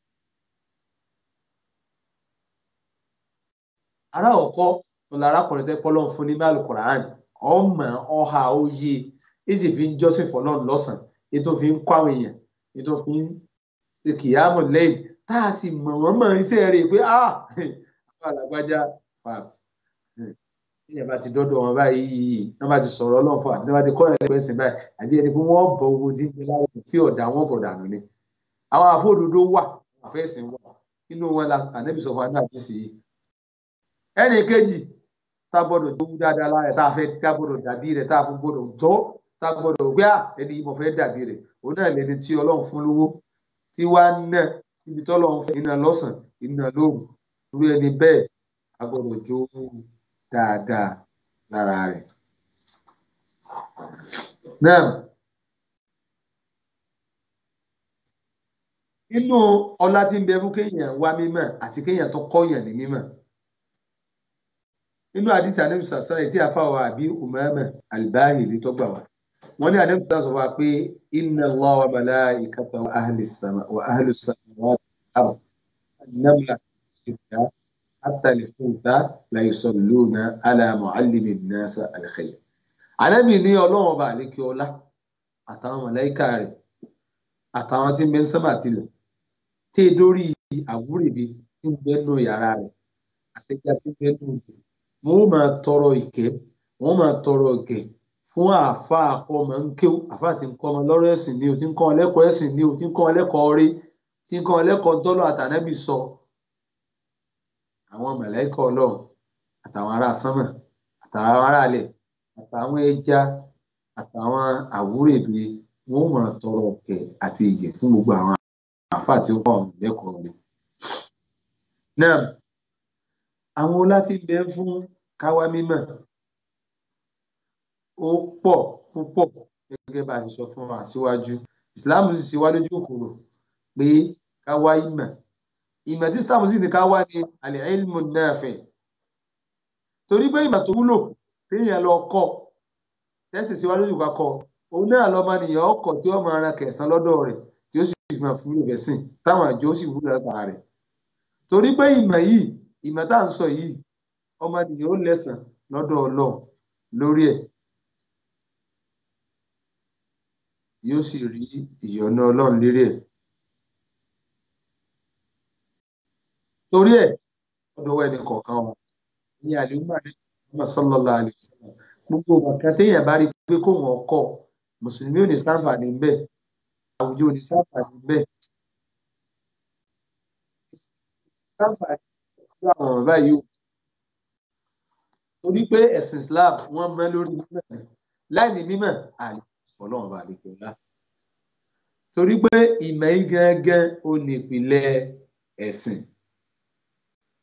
aláwọ̀kọ́ ọ̀la arákùnrin tẹ́ pọ́lọ́n fún ní máàlù Qur'an ọmọ ọha oyè èsì fi ń jọ́sìn fọlọ́n lọ́sàn ètò fi ń kọ́ àwọn èèyàn ètò fi ń ṣe kìyàmù lẹ́yìn tá a sì mọ̀ wọ́n mọ̀ iṣẹ́ rẹ̀ pé ah àwọn alágbájá fact èèyàn bá ti dọ́dọ̀ wọn báyìí wọ́n bá ti sọ̀rọ̀ ọlọ́run fún àti wọ́n bá ti kọ́ ẹ̀ lẹ́gbẹ̀ẹ́ sìn báyìí àbí ẹni pé wọ́n bọ̀ owó tí ń gbé láwọn tí ọ̀dà wọn bọ̀ dànù ni. àwọn àfọ̀dòdó wà àfẹ́sìn wà nínú wọn la ànẹ́bí sọ̀fọ̀ àná àti sí i. ẹnì kejì tá a gbọ́dọ̀ tó wú dáadáa lára ẹ̀ tá a fẹ́ tá a gbọ́dọ̀ dàbí rẹ̀ tá a fún gbọ́dọ̀ jọ́ tá a gbọ́dọ̀ gbé à ẹni yìí mo fẹ́ dàbí rẹ̀ òun náà lẹni tí ọlọ́run fún lówó tí wàá ná síbi tọ́lọ́run fún iná lọ́sàn iná lóru irú ẹni bẹ́ẹ̀ a gbọ́dọ̀ jó dáadáa lára rẹ̀. Náà inú ọlá tí ń bẹ fún kéèyàn wá mímọ̀ àti kéèyàn tó kọ́yàn ní mímọ̀. Nínú àdìsí ànábì sàṣẹ́rẹ̀ tí a fà wá àbí Umama Al-Bahili tó gbà wá. Wọ́n ní ànábì sàṣẹ́ sọ wá pé inna Allah wa malaikatahu wa ahli sama wa ahli samawati wal ard an-namla ìdá hatta al-huta la yusalluna ala mu'allimi an-nasa al-khayr ànábì ní ọlọ́run ọba àlékè ọlá àtàwọn mọ̀lẹ́kà rẹ̀ àtàwọn tí ń bẹ ń sánmà tilẹ̀ tí e dórí àwúrèbe tí ń bẹ nù yàrá rẹ̀ àtẹ̀já tí ń bẹ nù òkè wọn ó máa tọrọ ìkẹ́ wọn ó máa tọrọ ìkẹ́ fún àáfàá ọmọ ń kéw àáfàá tí ń kọ́ ọmọ lọ́rọ̀ ẹ̀sìn ni o tí ń kọ́ ọ lẹ́kọ̀ọ́ ẹ̀sìn ni o tí ń kọ́ ọ lẹ́kọ̀ọ́ rí tí ń kọ́ ọ lẹ́kọ̀ọ́ dọ́lọ̀ àtànábì sọ àwọn mọ̀lẹ́kà ọlọ́run àtàwọn ará sánmà àtàwọn ará ilẹ̀ àtàwọn ẹja àtàwọn àwúrèbe wọn ò máa tọrọ ọkẹ àti ìgẹ fún gbogbo àwọn àáfàá tí ó kọ ọhún lẹ́kọ̀ọ́ rẹ̀. náà àwọn ọlá tí ń bẹ fún káwá mímọ̀ ó pọ̀ púpọ̀ gẹ́gẹ́ bá a ti sọ fún wa síwájú islam sì ṣe wá lójú òkòrò pé káwá ìmọ̀ ìmọ̀ tí islam sì ní káwá ní al-ilmu nafi torí pé ìmọ̀ tó wúlò téèyàn lọ kọ́ tẹ́sí síwájú ìwà kọ́ òun náà lọ́mọ nìyàn ọkọ̀ tí wọ́n máa ran kẹsàn lọ́dọ̀ rẹ̀ tí ó sì fi máa fún lòfẹ́ sìn táwọn àjọ sì wúlò látara rẹ̀ torí pé ìmọ̀ yìí ìmọ̀ tá à ń sọ yìí ọmọ nìyàn ó lẹ́sàn lọ́dọ̀ ọlọ́run lórí ẹ̀ yóò sì rí ìyọ́nú ọlọ́run lérí ẹ̀ torí ẹ̀ ọdọ̀ ẹnì kọ̀ọ̀kan wa ní àlùmọ́ àdéhùn sallallahu alaihi wasallam gbogbo nǹkan téèyàn bá rí pé kó wọn kọ mùsùlùmí ò ní sáǹfààní bẹ́ẹ̀ àwùjọ ò ní sáǹfààní bẹ́ẹ̀ sáǹfààní pẹ̀lú àwọn ọ̀rọ̀ báyìí o torí pé ẹ̀sìn Islam wọ́n mọ́ lórí mímọ̀ ni láì ní mímọ̀ àlè fọlọ́run bá lè pè ńlá torí pé ìmọ̀ yìí gángan ó ní ìpìlẹ̀ ẹ̀sìn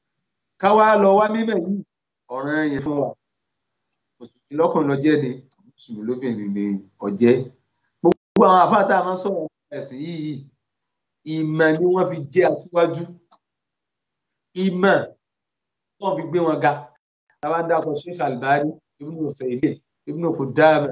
káwá lọ wá mímọ̀ yìí ọ̀ràn yẹn fún wa mùsùlùmí lọ́kùnrin lọ jẹ́ ni mùsùlùmí lóbìnrin ni ọ̀jẹ́ gbogbo àwọn àfáà tá a máa ń sọ̀rọ̀ ẹ̀sìn yìí ìmọ̀ ni wọ́n fi jẹ́ aṣíwájú ìmọ̀ wọ́n fi gbé wọn ga táwa ń dákọ̀ Sheikh Albani Ibn Usaymin Ibn Qudama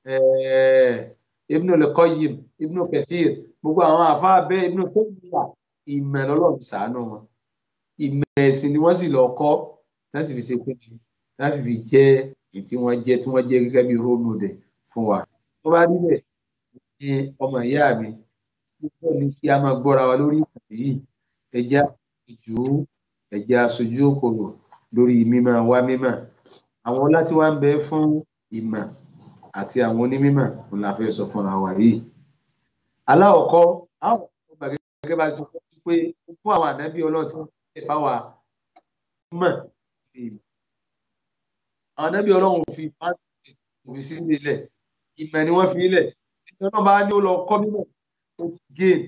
Ibn al-Qayyim Ibn Kathir gbogbo àwọn àfáà bẹ́ẹ̀ Ibn Taymiyyah ìmọ̀ lọ́lọ́run ṣàánú wọn ìmọ̀ ẹ̀sìn ni wọ́n sì lọ kọ́ láti fi ṣe pé láti fi jẹ́ èyí tí wọ́n jẹ́ tí wọ́n jẹ́ gẹ́gẹ́ bí role model fún wa tó bá rí bẹ́ẹ̀ ní ọmọ ìyá mi púpọ̀ ní kí a máa gbọ́ra wa lórí ìkànnì yìí ẹja ìjú ẹja aṣojú òkòrò lórí mímọ̀ wá mímọ̀ àwọn ọlá tí wá ń bẹ fún ìmọ̀ àti àwọn onímọ̀ òun la fẹ́ sọ fúnra wa yìí aláwọ̀kọ́ àwọn ọgbà gẹ́gẹ́ bá sọ fún pé fún àwọn ànábì ọlọ́run tí wọ́n fẹ́ fáwa mọ̀ àwọn ànábì ọlọ́run fi pàṣẹ òfin sí ilẹ̀ ìmọ̀ ni wọ́n fi ilẹ̀ ìjọba náà bá ní ó lọ kọ́ mímọ̀ ó ti gain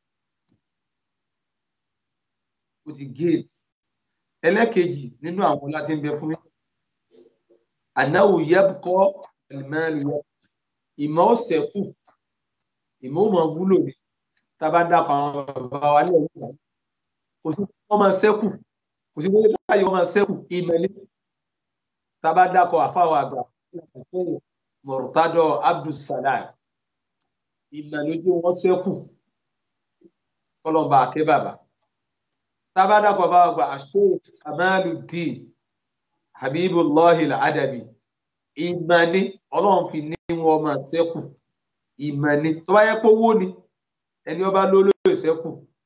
ó ti gain ẹlẹ́kejì nínú àwọn láti ń bẹ fún mi ànáwó yẹ́bùkọ́ ẹ̀lìmẹ́rin yẹ ìmọ̀ ó ṣẹ́kù ìmọ̀ ó mọ̀ wúlò ní tábà ń dàpọ̀ àwọn bàbá wa lẹ́yìn ìgbà kò sí wọ́n máa ṣẹ́kù kò sí wọ́n báyìí wọ́n máa ṣẹ́kù ìmọ̀ ní tábà dàpọ̀ àfáwọ̀ àgbà mọ̀rùtádọ̀ Abdulsalam ìmọ̀ lójú wọn ṣẹ́kù kọlọ́mbà àkẹ́ bàbá tábàdàkọ̀ bá gba Sheikh Kamaluddin Habibullahi al-Adabi ìmọ̀ ni ọlọ́run fi ní wọn máa ṣẹ́kù ìmọ̀ ni tó bá yẹ pé owó ni ẹni ọba lólóyè ṣẹ́kù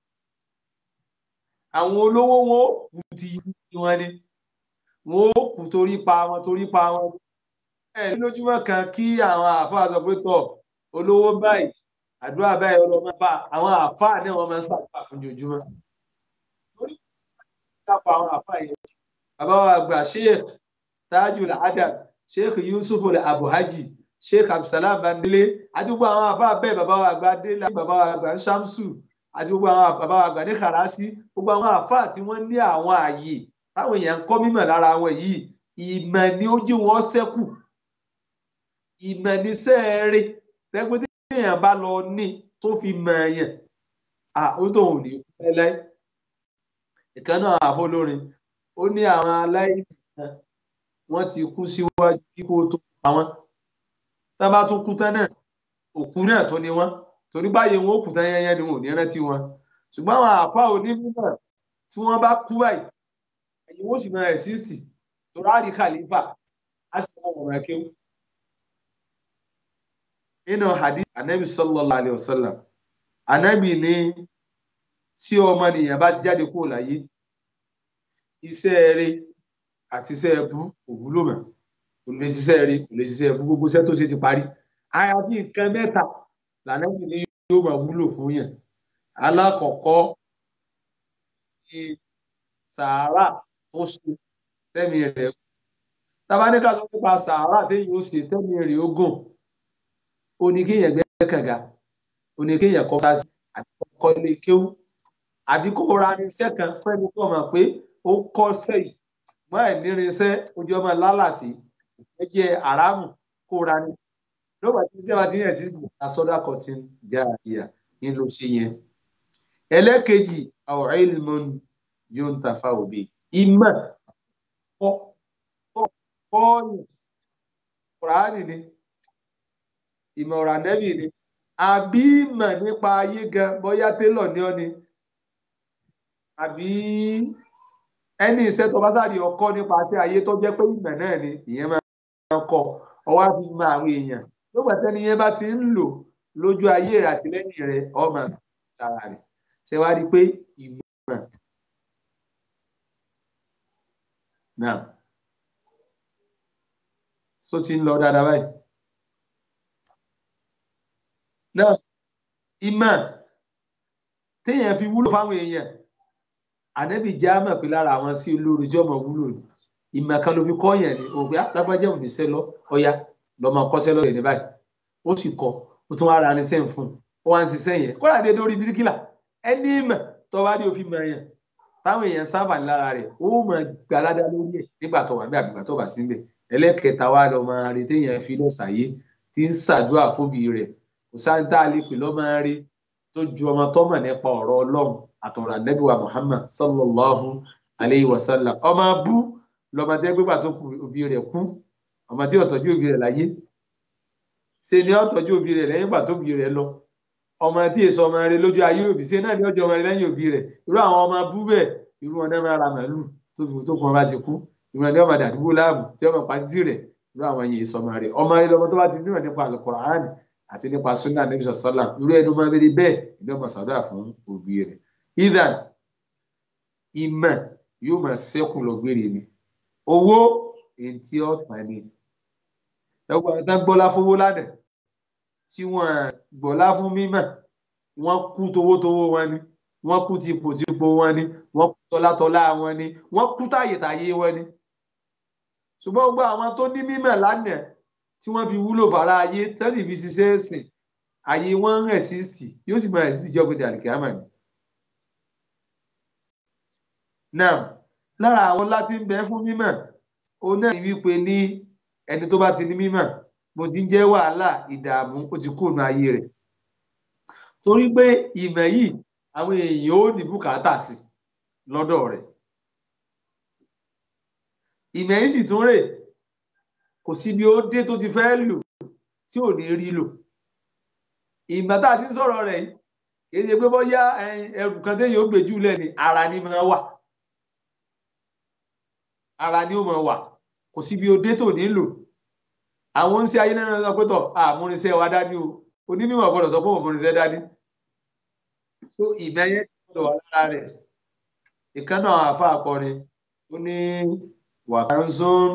àwọn olówó wọn ó kú ti yí wọn ni wọn ó kú torí pa wọn torí pa wọn ẹ lójúmọ́ kan kí àwọn àfáà sọ pé tọ olówó báyìí àdúrà báyìí ọlọmọ bá àwọn àfáà náà wọn máa ń ṣàdúrà fún ojoojúmọ́ lórí ìdápọ̀ àwọn àfáà yẹn bàbá wa àgbà sheikh tajul adam sheikh yusuf abuhaji sheikh abdulsalam bandele àti gbogbo àwọn àfáà bẹ́ẹ̀ bàbá wa àgbà délé bàbá wa àgbà shamsu àti gbogbo àwọn bàbá wa àgbà ní karasi gbogbo àwọn àfáà tí wọ́n ní àwọn ààyè táwọn èèyàn ń kọ́ mímọ̀ lára wọn yìí ìmọ̀ ni ó jí wọn ṣẹ́kù ìmọ̀ ní sẹ́ẹ̀rẹ́ tẹ́gbẹ́ tí èèyàn bá lọ ní tó fi mọ̀ ẹ̀yàn àwọn tó ń ní pẹ́lẹ́ ìkan náà àfọlórin ó ní àwọn aláìní kan wọ́n ti kú síwájú kíkó tó pa wọ́n tá bá tún kú tán náà òkú náà tó ní wọ́n torí báyìí wọn ó kú tán yẹnyẹn ni wọn ò ní rántí wọn ṣùgbọ́n àwọn àpá onímọ̀ tí wọ́n bá kú báyìí ẹ̀yìn wọn ó sì máa ẹ̀sìsì tó ráàrí kàlífà á sì máa wọ̀rọ̀ kéwù nínú hadith anabi sallallahu alayhi wa sallam anabi ní tí ọmọnìyàn bá ti jáde kúrò láyé iṣẹ́ rẹ̀ àti iṣẹ́ ẹbú kò wúlò mọ́ kò lè ṣiṣẹ́ rẹ̀ kò lè ṣiṣẹ́ ẹbú gbogbo iṣẹ́ tó ṣe ti parí àyàfi nǹkan mẹ́ta lànàbì ní yóò máa wúlò fún yàn alákọ̀ọ́kọ́ ní sàárà tó ṣe tẹ́mi rẹ̀ tabaníkà sọ nípa sàárà téyìn ó ṣe tẹ́mi rẹ̀ ó gùn oníkéèyàn gbẹ́ kànga oníkéèyàn kọ́ sáà sí àti kọ́ ilé kéwú àbí kó ra irinṣẹ́ kan fẹ́ni kó mọ̀ pé ó kọ́ sẹ́yìn mọ́ ẹ̀ nírinṣẹ́ ojú ọmọ lálàsì ẹ jẹ́ àràmù kó ra ní. lọ́wọ́ tí iṣẹ́ wa ti yàn sí àsọdá kọ̀tìn já ìyà ń lọ sí yẹn. ẹlẹ́kejì àwọn ilmun yóò ń tafa òbí ìmọ̀ kọ́ kọ́ọ̀yìn kùránì ni ìmọ̀ ọ̀rọ̀ ànẹ́bì ni àbí ìmọ̀ nípa ayé gan bóyá télọ̀ ní ọ́ ni àbí ẹni iṣẹ́ tó bá sáré ọkọ nípasẹ̀ ayé tó jẹ́ pé ìmọ̀ náà ni ìyẹn máa ń kọ ọwọ́ á fi mọ àwọn èèyàn lóògbà tẹ́ni yẹn bá ti ń lò lójú ayé rẹ̀ àti lẹ́yìn rẹ̀ ọmọ sára rẹ̀ ṣe wá rí i pé ìmọ̀ náà só ti ń lọ dáadáa báyìí náà ìmọ̀ téèyàn fi wúlò fáwọn èèyàn ànẹ́bì já mọ̀ pé lára àwọn sí olórí tí ọmọ wúlò ní ìmọ̀ kan ló fi kọ́ yẹn ni òpè lágbájá òní sẹ́ lọ ọya lọ́mọ kọ́sẹ́ lọ́yẹ̀ ní báyìí ó sì kọ́ ó tún wá ra ní sẹ́yìn fún un ó wá ń ṣiṣẹ́ yẹn kó làdé lórí bíríkìlà ẹni ìmọ̀ tó bá rí òfin mọ̀ yẹn táwọn èèyàn sábà ní lára rẹ̀ ó mọ̀ gbalada lórí ẹ̀ nígbà tó wà ní àbígbà tó bá sí níbẹ̀ ẹlẹ́kẹta wa lọ́mọ rí téèyàn fi lẹ̀ sáyé tí ń ṣàdúrà fóbi rẹ̀ kò sáà ń tá a lè pè lọ́mọ rí tó ju ọmọ tó mọ̀ nípa ọ̀rọ̀ ọlọ́run àtọ̀rọ̀ ànábìwá Muhammad sallallahu alayhi wa sallam ọmọ bú lọ́mọdé gbégbà tó kù òbí rẹ̀ kú ọmọ tí ó tọ́jú òbí rẹ̀ láyé ṣe ni ó tọ́jú òbí rẹ̀ lẹ́yìn ìgbà tó òbí rẹ̀ lọ ọmọ tí èso ọmọ rẹ̀ lójú ayé òbí ṣe náà ní ọjọ́ ọmọ rẹ̀ lẹ́yìn òbí rẹ̀ irú àwọn ọmọ bú bẹ́ẹ̀ irú wọn náà máa ra màálù tó fi tó kàn bá ti kú irú wọn ní ọmọ dàdúgbò láàmú tí ọmọ pàtí rẹ̀ irú àwọn yìí èso ọmọ rẹ̀ ọmọ rẹ̀ lọmọ tó bá ti nímọ̀ nípa Al-Qur'an àti nípa sunna nabi sọsọlá irú ẹni máa bẹ bẹ́ẹ̀ ìlú ọmọ sàdúrà fún òbí rẹ̀ idan ìmọ̀ yóò máa ṣẹ́kù lọ́gbére ni owó èyí tí ó tàn ní ẹgbẹ́ ọ̀tá gbọ́lá fowó lánàá tí wọ́n gbọ́lá fún mímọ̀ wọ́n kú towótowó wọn ni wọ́n kú tipòtipò wọn ni wọ́n kú tọ́látọ́lá wọn ni wọ́n kú táyètáyé wọn ni ṣùgbọ́n gbogbo àwọn tó ní mímọ̀ lánàá tí wọ́n fi wúlò fara ayé tẹ́sí fi ṣiṣẹ́ ẹ̀sìn ayé wọn ń rẹ̀síìsì yóò sì máa rẹ̀síìsì jọ́ gbèdé àlìkàmà ni. náà lára àwọn láti ń bẹ fún mímọ̀ òun náà ní wípé ní ẹni tó bá ti ní mímọ̀ mo ti ń jẹ́ wàhálà ìdààmú ó ti kúrò ní ayé rẹ̀ torí pé ìmọ̀ yìí àwọn èèyàn ó ní bùkátà sí lọ́dọ̀ rẹ̀ ìmọ̀ yìí sì tún rè kò sí bí ó dé tó ti fẹ́ lò tí ò ní rí lò ìgbà tá a ti ń sọ̀rọ̀ rẹ̀ yìí kì í ṣe pé bóyá ẹrù kan téèyàn ó gbé jù lẹ́ni ara ni máa wà ara ni ó máa wà kò sí bí ó dé tó ní lò àwọn ń ṣe ayé náà sọ pé tọ̀ àmúrinṣẹ́ wa dání o onímọ̀ gbọ́dọ̀ sọ pé òmúrinṣẹ́ dání so ìmọ̀ yẹn ti gbọ́dọ̀ wà lára rẹ̀ ìkànnà àfa akọrin ó ní wàkánzón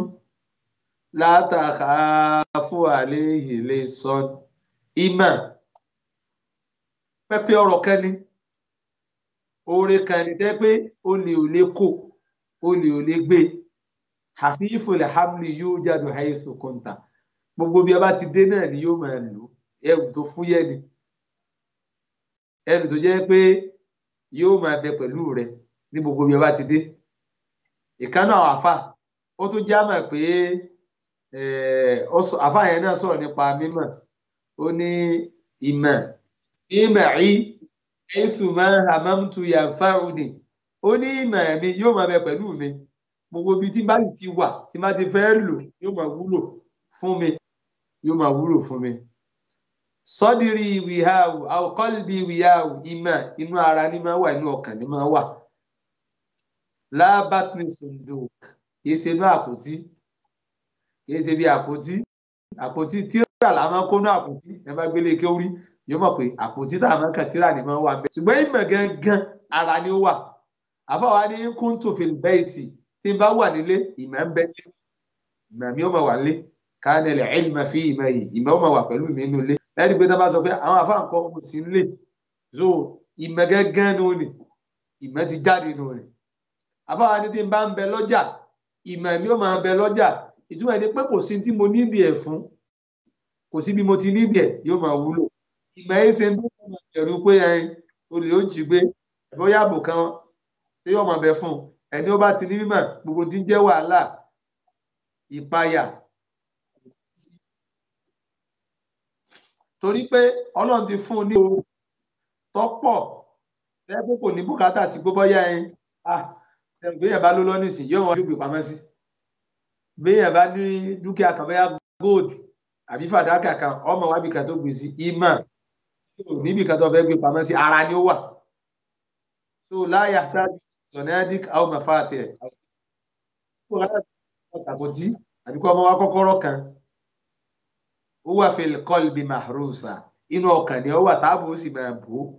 látàkàfù àléyìí lè sọ ìmọ̀ pẹ́pẹ́ ọ̀rọ̀ kan ni oore kan ni tẹ́ pé olè ò lè kó olè ò lè gbé hafifu alhamli yóò jáde haythu kunta gbogbo bí a bá ti dé náà ni yóò máa lò ẹrù tó fúyẹ́ ni ẹrù tó jẹ́ pé yóò máa bẹ pẹ̀lú rẹ ní gbogbo bí a bá ti dé ìkànnà àwọn àfà ó tún já mọ̀ pé àfà yẹn náà sọ̀rọ̀ nípa mímọ̀ ó ní ìmọ̀ ìmọ̀ yìí ẹ̀sùn máa ń hamamtu yanfa'uni ó ní ìmọ̀ mi yóò máa bẹ pẹ̀lú mi gbogbo ibi tí bá ti wà tí bá ti fẹ́ lò yóò máa wúlò fún mi yóò máa wúlò fún mi. sọ́dìrì wìhàwù àwòkọ́lùbí wìhàwù ìmọ̀ inú ara ní máa wà inú ọkàn ní máa wà. lábàtní sùndù kìí ṣe inú àpótí kìí ṣe bí àpótí àpótí tíra là máa kó inú àpótí ẹ bá gbélé kí ó rí yóò mọ̀ pé àpótí tá a máa kàn tíra ní máa wà bẹ́ẹ̀. ṣùgbọ́n ìmọ̀ gangan ara ni ó wà àfọwọ́ ní kúntùfìl bẹ́ẹ̀tì tí n bá wà nílé ìmọ̀ ń bẹ nílé ìmọ̀ mi ó máa wà nílé kánẹlẹ̀ ilma fi ìmọ̀ yìí ìmọ̀ ó máa wà pẹ̀lú mi nílé ẹni pé tá a bá sọ pé àwọn afáàn kọ́ ọmọ sí nílé so ìmọ̀ gángan ní òní ìmọ̀ ti jáde ní òní àfáà ní tí n bá ń bẹ lọ́jà ìmọ̀ mi ó máa bẹ lọ́jà ìtumọ̀ ẹni pé kò sí tí mo nídìí ẹ̀ fún kò sí bí mo ti nídìí ẹ̀ yóò máa wúlò ìmọ̀ ẹ̀ ṣe tó máa bẹ̀rù pé olè ó jí gbé bóyá àbò kan tí yóò máa bẹ fún ẹni ó bá ti ní mímọ̀ gbogbo tí ń jẹ́ wàhálà ìpayà torí pé Ọlọ́run ti fún un ní o tọ́pọ̀ tẹ́gbẹ́ kò ní bùkátà sí gbogbo yá ẹyin béèyàn bá ló lọ nísìn yóò wọn gbé pamọ́ sí béèyàn bá ní dúkìá kan bóyá gold àbí fàdákà kan ọmọ wábì kan tó gbé sí ìmọ̀ níbi kan tó fẹ́ gbé pamọ́ sí ara ni ó wà so láyà tájú sọ̀nẹ́dík àwọn mafáàtì ẹ̀ àpótí àbí kọ́ ọmọ wa kọ́kọ́rọ́ kan ó wà fil qalbi mahrusa inú ọkàn ni ó wà táàbù ó sì máa bò ó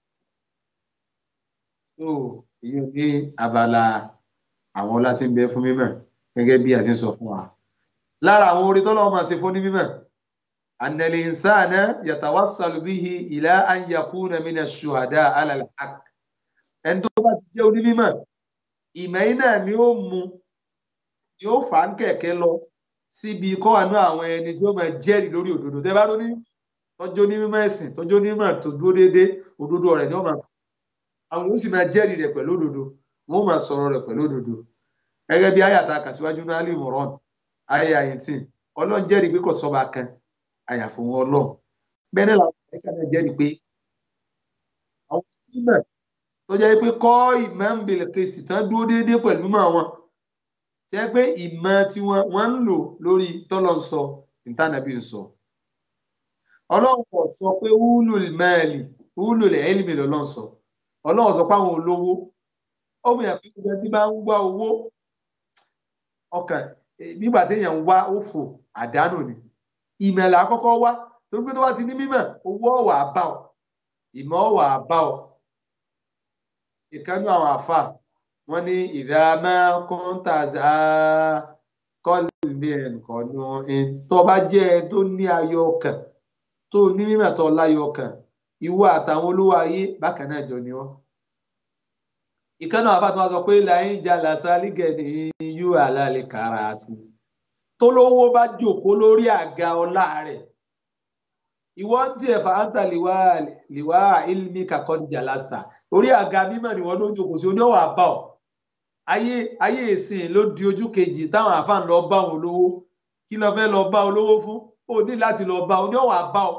so èyí ò ní abala àwọn ọlá tí ń bẹ fún mímọ̀ gẹ́gẹ́ bí a ṣe ń sọ fún wa lára àwọn orí tọ́lọ́wọ́ máa ṣe fún ní mímọ̀ annal insana yatawassalu bihi ila an yakuna mina shuhada ala al-haq ẹni tó bá ti jẹ́ onímọ̀ ìmọ̀ yìí náà ni ó mú ni ó fà ń kẹ̀kẹ́ lọ síbi kọ́ àánú àwọn ẹni tí ó máa jẹ́rìí lórí òdodo tẹ́ bá ló ní tọ́jú onímọ̀ ẹ̀sìn tọ́jú onímọ̀ tó dúró déédéé òdodo rẹ̀ ni ó máa fà àwọn yóò sì máa jẹ́rìí rẹ̀ pẹ̀lú òdodo wọ́n máa sọ̀rọ̀ rẹ̀ pẹ̀lú òdodo gẹ́gẹ́ bí àyàtà kàṣíwájú náà lè mọ̀rán ayé àyètìn ọlọ́run jẹ́rìí pé kò sọ́ba kan àyàfò wọn ọlọ́run bẹ́ẹ̀ náà làwọn ẹ̀ka náà jẹ́rìí pé àwọn onímọ̀ tó jẹ́ pé kọ́ ìmọ̀ ń bèèrè kristi tán dúró déédéé pẹ̀lú mọ̀ wọn jẹ́ pé ìmọ̀ tí wọ́n ń lò lórí tọ́lọ̀ ń sọ ìtànàbí ń sọ ọlọ́run kò sọ pé wúlò mẹ́ẹ̀lì wúlò ẹ̀ẹ́lìmì lọ́lọ́run sọ ọlọ́run sọ pé àwọn olówó ó fi hàn pé ìgbà tí bá ń wá owó ọkàn nígbà téèyàn ń wá òfò àdánù ni ìmọ̀lá àkọ́kọ́ wá torí pé tó bá ti ní mímọ̀ owó ọ̀wà bá ọ ìmọ̀ ọ̀wà bá ọ ìkánú àwọn àfà wọn ní ìdámá kọ́ńtàzá kọ́lùmí ẹ̀ǹkọ́nù tó bá jẹ́ ẹ tó ní ayọ̀ ọkàn tó ní mímọ̀ tó láyọ̀ ọkàn ìwọ àtàwọn olówó ayé bákan náà jọ ni wọ́n ìkànnà àbátọ́ wa sọ pé láyín jà lásàlígẹ̀ ní yú àlàlẹ̀ kára sí i tó lówó bá jòkó lórí àga ọlá rẹ̀ ìwọ ń tiẹ̀ fàáńtà lìwá ilmi kakọ́dìjà lásìtà orí àga mímọ̀ ni wọ́n ló jòkó sí oníwà bá ọ ayé ayé ìsìn ló di ojú kejì táwọn àfáàn lọ bá wọn olówó kí lọ fẹ́ lọ bá olówó fún ó ní láti lọ bá oníwà bá ọ.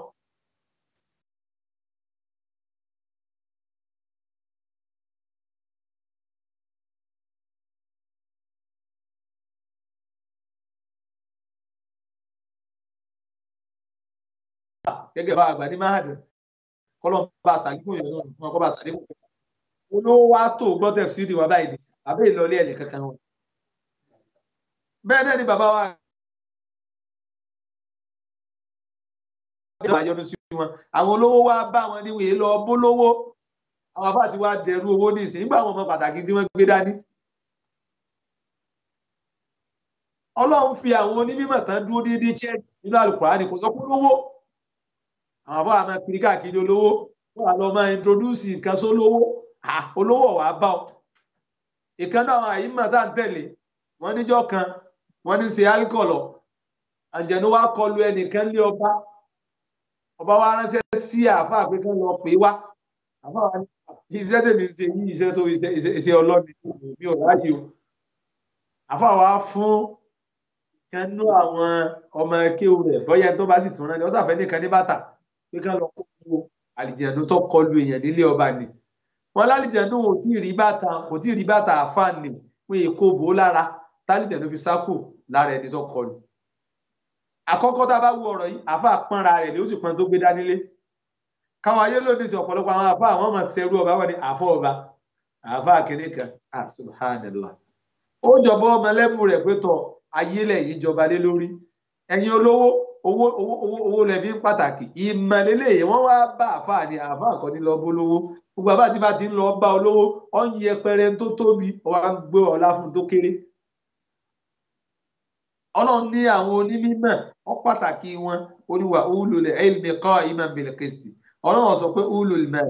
gẹ́gẹ́ bá àgbà ní máàdì kọ́lọ́ bá àṣàlékún yẹn náà fún ọkọ̀ bá àṣàlékún yẹn olówó wa tó gbọ́dọ̀ sí ìdí wa báyìí ni àbẹ́ ìlọlé ẹ̀ nìkankan wọn. bẹ́ẹ̀ náà ni bàbá wa àyọnu sí wọn àwọn olówó wa bá wọn ní wèé lọ bólówó àwọn afá ti wá dẹrú owó ní ìsìn nígbà àwọn ọmọ pàtàkì tí wọ́n gbé dání. ọlọ́run fi àwọn onímọ̀ tán dúró déédéé chẹ́ẹ̀kì nínú àlùkùránì kò sọ pé lówó àwọn àbọ̀ àmọ́ kiri káàkiri olówó wọ́n wà lọ́ọ́ máa introduce nǹkan sólówó olówó wàá bá ọ. ìkànnì àwọn àyímọ̀ tá à ń tẹ̀lé wọ́n níjọ́ kan wọ́n ní ṣe alcohol àjẹnú wa kọlu ẹnìkan lé ọba ọba wa ránṣẹ́ sí àáfàá pé kán lọ pè wá àáfàá wa ní iṣẹ́ tèmi ṣe yí iṣẹ́ tó iṣẹ́ ọlọ́mi mi ò ráyè o àáfàá wa fún kanú àwọn ọmọ kéwù rẹ̀ bọ́yá tó bá sì tún rán ni ó sàfẹ́ nìkan ní bàtà pé kán lọ kó àlìjẹ̀nu tó kọlu èèyàn nílé ọba ni wọn lálìjẹ̀nu ò tí ì rí bàtà kò tí ì rí bàtà àfààní pé èkó bò ó lára tálìjẹ̀nu fi sákò lára ẹni tó kọlu àkọ́kọ́ tá a bá wo ọ̀rọ̀ yìí àfa pọ́nra rẹ̀ ló sì pọ́n tó gbé dání lé káwọn ayé lónìí sí ọ̀pọ̀lọpọ̀ àwọn àfa àwọn ọmọ sẹ́rú ọba wọn ni àfọ ọba àfa kìnìún kan ah subhanallah ó jọbọ ọmọ lẹ́fù rẹ̀ pé tọ ayé lẹ̀ yìí jọba lé lórí ẹ̀yin olówó owó owó owó owó lẹ fi ń pàtàkì ìmọ̀lélẹ̀ yìí wọ́n wá bá àfa ní àfa kan ní lọ bó lówó gbogbo àbá tí bá ti ń lọ bá olówó ọ̀ ń yẹpẹrẹ tó tóbi ọ̀ wá ń gbé ọ̀la fún tó kéré ọlọ́run ní àwọn onímọ̀ ọ pàtàkì wọn oníwà ulul ilmi qa'iman bil qisti ọlọ́run sọ pé ulul mal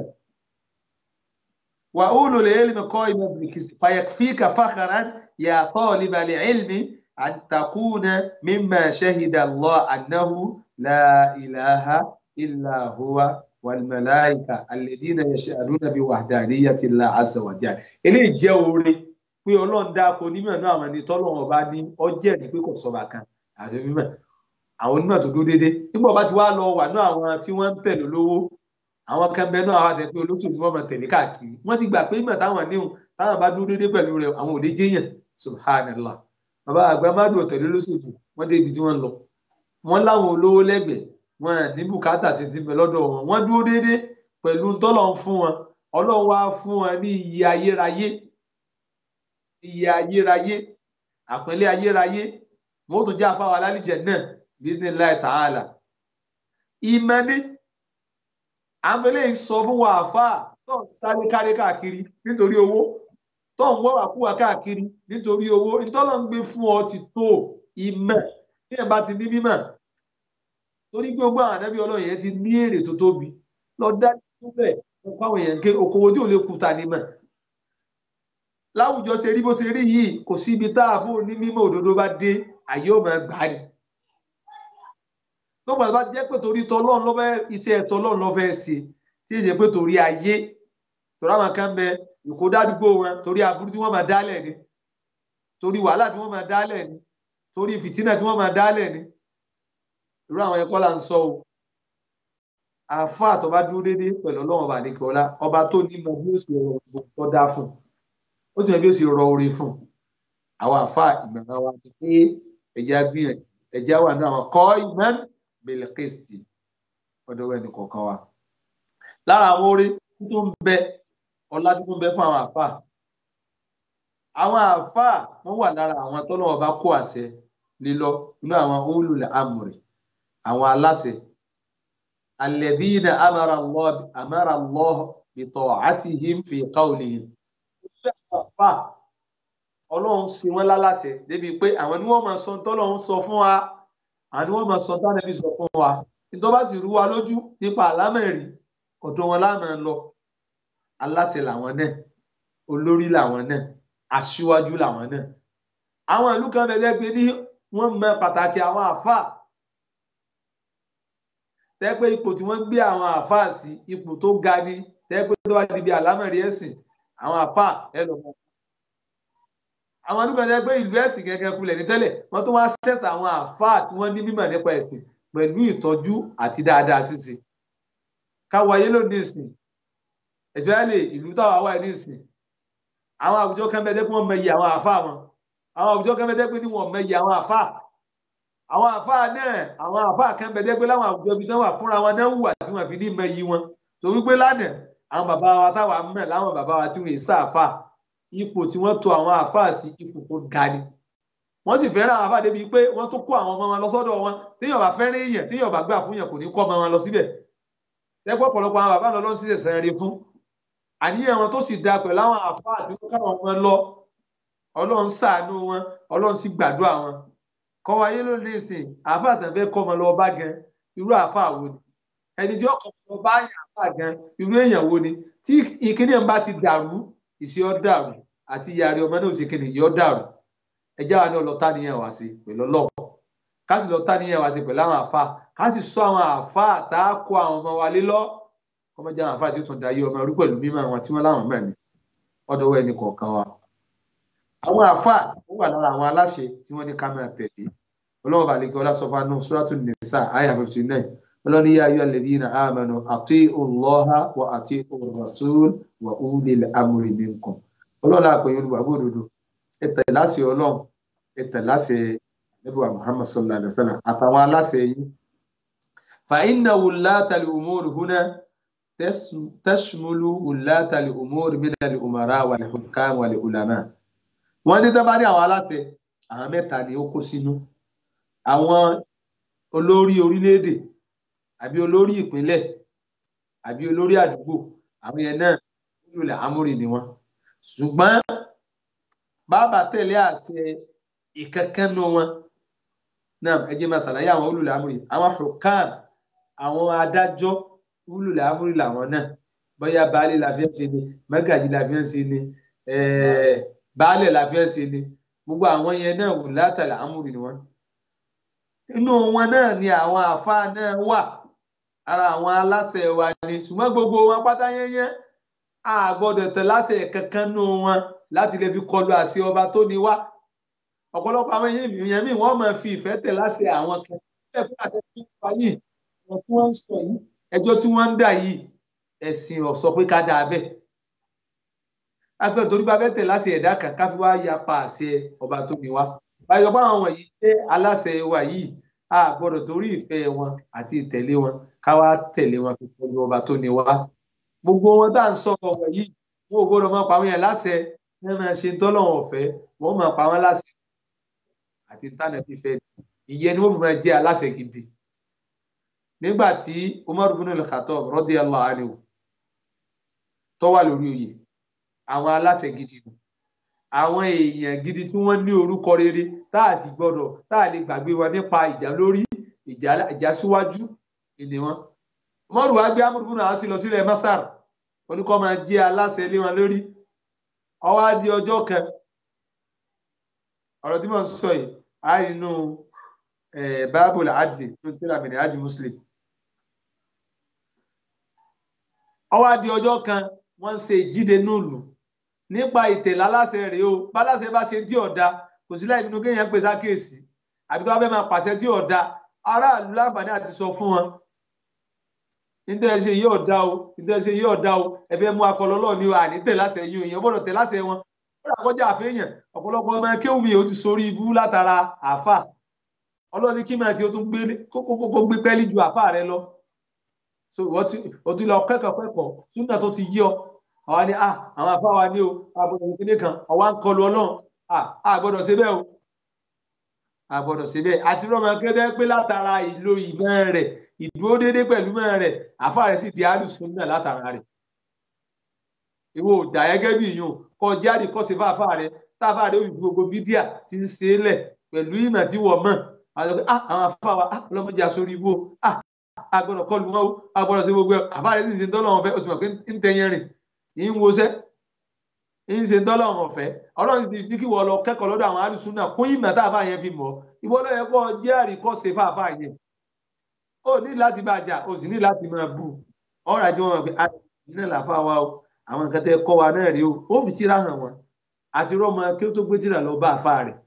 wà ulul ilmi qa'iman bil qisti fayakfika fakhran ya talibal ilmi an takuna mimma shahida Allah annahu la ilaha illa huwa wal malaika alladhina yashhaduna bi wahdaniyyati Allah azza wa jalla eléyìí jẹ́ oore pé ọlọ́run dáko onímọ̀ náà àwọn ẹni tọ́lọ́run ọba ní ọjẹ́ ní pé kò sọba kan àti mímọ̀ àwọn onímọ̀ tó dúró déédéé nígbà ọba ti wá lọ wà náà àwọn tí wọ́n ń tẹ̀lé olówó àwọn kan bẹ náà àwọn àtẹ̀pé olóṣèlú wọn máa tẹ̀lé káàkiri wọ́n ti gbà pé ìmọ̀ táwọn níhùn táwọn bá dúró déédéé pẹ̀lú rẹ̀ àwọn ò lè jẹ́yàn subhanallah bàbá àgbà má dùn tẹ̀lé olóṣèlú wọ́n dé ibi tí wọ́n lọ wọ́n láwọn olówó lẹ́gbẹ̀ẹ́ wọn ní bùkátà sí ti bẹ lọ́dọ̀ wọn wọ́n dúró déédéé pẹ̀lú tọ́lọ̀ ń fún wọn ọlọ́run wá fún wọn ní iye ayérayé iye ayérayé àpẹẹlẹ ayérayé wọn ó tún jẹ àfáwọn alálìjẹ náà bismillah ta'ala ìmọ̀ni àmọlẹ sọ fún wa àfáà tó ń sáré káré káàkiri nítorí owó tó ń wọ́ àkúwà káàkiri nítorí owó ìtọ́lọ̀ ń gbé fún ọ ti tó ìmọ̀ tí ẹ̀ bá ti ní mímọ̀ torí gbogbo àwọn ànábì ọlọ́run yẹn ti ní èrè tó tóbi lọ dá síbẹ̀ ọkọ àwọn èèyàn ké okòwò tí ò lè kúta nímọ̀ láwùjọ ṣe rí bó ṣe rí yìí kò sí ibi tá a fún onímọ̀ òdodo bá dé àyè ò máa gbà ní. lọ́gbà bá ti jẹ́ pé torí tọ́lọ́run lọ́fẹ́ iṣẹ́ tọ́lọ́run lọ́fẹ́ ṣe tí èyí pé torí ayé torí àwọn kan bẹ ìkódádúgbò wọn torí aburú tí wọ́n máa dálẹ̀ ni torí wàhálà tí wọ́n máa dálẹ̀ ni torí fìtínà tí wọ́n máa dálẹ̀ ni irú àwọn ẹ̀kọ́ là ń sọ o àáfàá tó bá dúró déédéé pẹ̀lú ọlọ́run ọba àdékè ọlá ọba tó ní mọ bí ó sì rọ gbogbo tó dá fún ó sì mọ bí ó sì rọ orí fún àwọn àáfàá ìgbàgbọ́ wa ni pé ẹ̀jẹ̀ gbìyànjú ẹ̀jẹ̀ wà ní àwọn kọ́ ìmọ̀ bẹ̀lẹ̀ kristi ọ̀dọ̀ ẹnì kọ̀ọ̀kan wa lára àwọn orí tó ń bẹ ọlá tí tó ń bẹ fún àwọn àáfàá àwọn àáfàá wọn wà lára àwọn tọ́lọ́wọ́ bá kó àṣẹ lílọ nínú àwọn ulul amri àwọn aláṣẹ alladhina amara Allah amara Allah bi ta'atihim fi qawlihim àáfàá ọlọ́run ṣe wọ́n láláṣẹ débi pé àwọn ni wọ́n máa sọ tọ́lọ́run sọ fún wa àwọn ni wọ́n máa sọ tánàbí sọ fún wa nítorí bá sì rú wa lójú nípa àlámẹ̀rí ọ̀dọ̀ wọn láàmú lọ aláṣẹ làwọn náà olórí làwọn náà aṣíwájú làwọn náà àwọn ìlú kan bẹ̀rẹ̀ pé ní wọ́n mọ pàtàkì àwọn àáfàá tẹ́ pé ipò tí wọ́n gbé àwọn àáfàá sí ipò tó ga ni tẹ́ pé tó bá di bí àlámẹ̀rí ẹ̀sìn àwọn àáfàá ẹ lọ mọ. àwọn ìlú kan tẹ́ pé ìlú ẹ̀sìn gẹ́gẹ́ kulẹ̀ ní tẹ́lẹ̀ wọ́n tó wá sẹ́sà àwọn àáfàá tí wọ́n ní mímọ̀ nípa ẹ̀sìn pẹ̀lú ìtọ́jú àti dáadáa ṣíṣe káwọ ayé lónìí ìsìn especially ìlú táwa wà ní ìsìn àwọn àwùjọ kan bẹ dẹ́kun wọn mẹyì àwọn àfa wọn àwọn àwùjọ kan bẹ dẹ́kun ní wọn mẹyì àwọn àfa àwọn àfa náà àwọn àfa kan bẹ dẹ́kun láwọn àwùjọ ibi tí wọn wà fúnra wọn náà wùwà tí wọn fi ní mẹyì wọn torí pé lánàá àwọn bàbá wa táwa mẹ láwọn bàbá wa tí wọn èsà àfa ipò tí wọn tò àwọn àfa sí ipò tó ga ni wọn sì fẹ́ràn àwọn àfa débi pé wọn tó kó àwọn ọmọ wọn lọ sọ́dọ̀ wọn téèyàn bá fẹ́ràn èèyàn téèyàn bá gbà fún yàn kò ní kọ́ ọmọ wọn lọ síbẹ̀ lẹ́gbọ́ ọ̀pọ̀lọpọ̀ àwọn bàbá lọ́lọ́ sí ẹ̀sẹ̀ rí fún àníyàn wọn tó sì da pẹ̀lú àwọn àfáà tí wọ́n káwọn ọmọ lọ ọlọ́run ṣàánú wọn ọlọ́run sì gbàdúrà wọn kọ́ wáyé ló ní ìsìn àfáà tàn fẹ́ kọ́ ọmọ lọ bá gan irú àfáà wo ni ẹni tí ọkọ̀ ọmọ bá yàn àfáà gan irú èèyàn wo ni tí ìkíní ẹ̀ ń bá ti dàrú ìṣe ọ́ dàrú àti ìyàrí ọmọ náà ò sì kíni yọ́ dàrú ẹjẹ́ wa náà lọ tá níyàn wá sí pẹ̀lú ọlọ́pọ̀ ká sì lọ tá níyàn wá sí pẹ̀lú àwọn àfáà ká sì sọ àwọn àfáà tá a kó àwọn ọmọ wa lé lọ ọmọ jẹ àwọn àfáà tí ó tún dayé ọmọ rú pẹ̀lú mímọ̀ àwọn tí wọ́n láwọn mọ̀ ní ọ̀dọ̀ ẹni kọ̀ọ̀kan wa. àwọn àfáà ó wà lára àwọn aláṣẹ tí wọ́n ní ká máa tẹ̀lé ọlọ́wọ́ balẹ̀kẹ́ ọlásọfà náà suratu nisa àyà fifty nine ọlọ́ni yá ayọ́ alladhina amanu ati'u Allaha wa ati'u rasul wa ulil amri minkum ọlọ́ọ̀lá àpẹyẹ olùgbàgbọ́ òdodo ẹ tẹ̀lé láṣẹ ọlọ́run ẹ tẹ̀lé láṣẹ ẹbíwá Muhammad sallallahu alayhi wa sallam àtàwọn aláṣẹ yìí فإن ولاة الأمور هنا تشمل ولاة الأمور من الأمراء والحكام والعلماء wọ́n ní dábàá ní àwọn aláṣẹ àwọn mẹ́ta ni ó kó sínú àwọn olórí orílẹ̀-èdè àbí olórí ìpínlẹ̀ àbí olórí àdúgbò àwọn yẹn náà olùlẹ̀ amúrì ni wọ́n ṣùgbọ́n bàbá tẹ̀lé àṣẹ ìkankanú wọn náà ẹ jẹ́ máa ṣàlàyé àwọn olùlẹ̀ amúrì àwọn hukam àwọn adájọ́ wúlùlẹ̀ amúrí làwọn náà bóyá baálé la fi ń ṣe ni mẹ́gàjì la fi ń ṣe ni baálé la fi ń ṣe ni gbogbo àwọn yẹn náà wù látàlẹ̀ amúrí ni wọ́n. inú wọn náà ni àwọn àfáà náà wà ara àwọn aláṣẹ wa ni ṣùgbọ́n gbogbo wọn pátá yẹnyẹn a gbọ́dọ̀ tẹ̀ láṣẹ kankan nù wọn láti lè fi kọlu àṣẹ ọba tó ní wá ọ̀pọ̀lọpọ̀ àwọn èèyàn míì wọ́n máa fi ìfẹ́ tẹ̀ láṣẹ àwọn kan ẹ̀kọ́ àṣẹ tó wà yìí ọ̀rọ̀ tí wọ́n ń sọ yìí ẹjọ́ tí wọ́n ń dà yìí ẹ̀sìn ò sọ pé ká dáa bẹ́ẹ̀. agbẹ́ torí bá bẹ́ẹ̀ tẹ̀ láṣẹ ẹ̀dá kan ká fi wá yapa àṣẹ ọba tó ní wá. báyọ̀ bá àwọn wọ̀nyí jẹ́ aláṣẹ wa yìí a gbọ́dọ̀ torí ìfẹ́ wọn àti ìtẹ̀lé wọn ká wá tẹ̀lé wọn fi pẹ̀lú ọba tó ní wá. gbogbo wọn tá à ń sọ ọ̀rọ̀ yìí wọn ò gbọ́dọ̀ máa pa wọn yẹn láṣẹ wọn máa ṣe tọ́lọ́wọ̀n ọ̀fẹ́ wọn máa pa wọn láṣẹ àti tánà fífẹ́ ìyẹn ni wọ́n fi máa jẹ́ aláṣẹ gidi nígbà tí umar bin al-khattab radiyallahu anhu tó wà lórí oyè àwọn aláṣẹ gidi nù àwọn èèyàn gidi tí wọ́n ní orúkọ rere tá a sì gbọ́dọ̀ tá a lè gbàgbé wọn nípa ìjà lórí ìjà síwájú ìní wọn umar wa gbé amúrú bin al-asi lọ sílẹ̀ masar oníkọ́ máa jẹ́ aláṣẹ lé wọn lórí ó wá di ọjọ́ kan ọ̀rọ̀ tí mo sọ yìí á rí inú báàbùl adli tó ti rà mìíràn ájú muslim ó wá di ọjọ́ kan wọ́n ń ṣe ìjíde núùlù nípa ìtẹ̀lé aláṣẹ rèé o báláṣẹ bá ṣe dí ọ̀dà kò sí láì nínú kéèyàn pèsè àkíyèsí àbí tó bá fẹ́ máa pàṣẹ tí ò da aráàlú láǹfààní àti sọ fún wọn nítorí ẹ ṣe yóò dá o nítorí ẹ ṣe yóò dá o ẹ fẹ́ mú akọlọlọ ní àní tẹ láṣẹ yìí èèyàn gbọ́dọ̀ tẹ láṣẹ wọn ó dà kọjá àfihàn ọ̀pọ̀lọpọ̀ ọmọ kéwùmí ó ti sórí ibú látara àáfà ọlọ́ni kí máa ti o tún gbé kókó gbé pẹ́ẹ́lí ju àáfà rẹ lọ so ìwọ tí o ti lọ kẹ́kọ̀ọ́ kẹ́kọ̀ọ́ súnà tó ti yí ọ àwa ni ah àwọn àáfà wa ní o àbọ̀dọ̀ ìpínlẹ̀ kan àwa ń kọlu ọlọ́run ah àgbọ̀dọ̀ ṣe bẹ́ẹ̀ o àgbọ̀dọ̀ ṣe bẹ́ẹ̀ àti rọ́mọ kẹ́tẹ́ pé látara ìlò ìmọ̀ rẹ̀ ìdúró déédéé pẹ̀lú mọ́ rẹ̀ àfa rẹ̀ sì di àlùsùn náà látara rẹ̀ ìwọ òdà gẹ́gẹ́ bí ìyún kọ jáde kọ́ sí fáfá rẹ̀ táfà rẹ̀ òyìnbó gbogbo bídíà ti ń ṣe é lẹ̀ pẹ̀lú ìmọ̀ tí wọ́n mọ̀ àwọn pé ah àwọn afá wa ah ọlọ́mọdé aṣorí ibò ah agbọ́dọ̀ kọlu wọn o agbọ́dọ̀ ṣe gbogbo ẹ̀ àfa rẹ̀ sì ṣe ń tọ́lọ́ wọn fẹ́ o sì mọ̀ pé ń tẹ̀yẹn rìn ń wọṣẹ́ ń ṣe ń tọ́lọ́ wọn fẹ́ ọlọ́run ti di kí wọ́n lọ kẹ́kọ̀ọ́ lọ́dọ̀ àwọn àlùsùn náà kún ìmọ̀ táfà yẹn fi mọ̀ ìwọ ló yẹ kó jẹ́ àríkọ́ṣe fáfá yẹn ó ní láti bá jà ó sì ní láti máa bù ọ̀rọ̀ àjọ wọn pé iná làáfà wa o àwọn nǹkan tẹ́ kọ́ wa náà rí o ó fi tíra hàn wọn àti rọ́mọ kí ó tó gbé tíra lọ bá àfà rẹ̀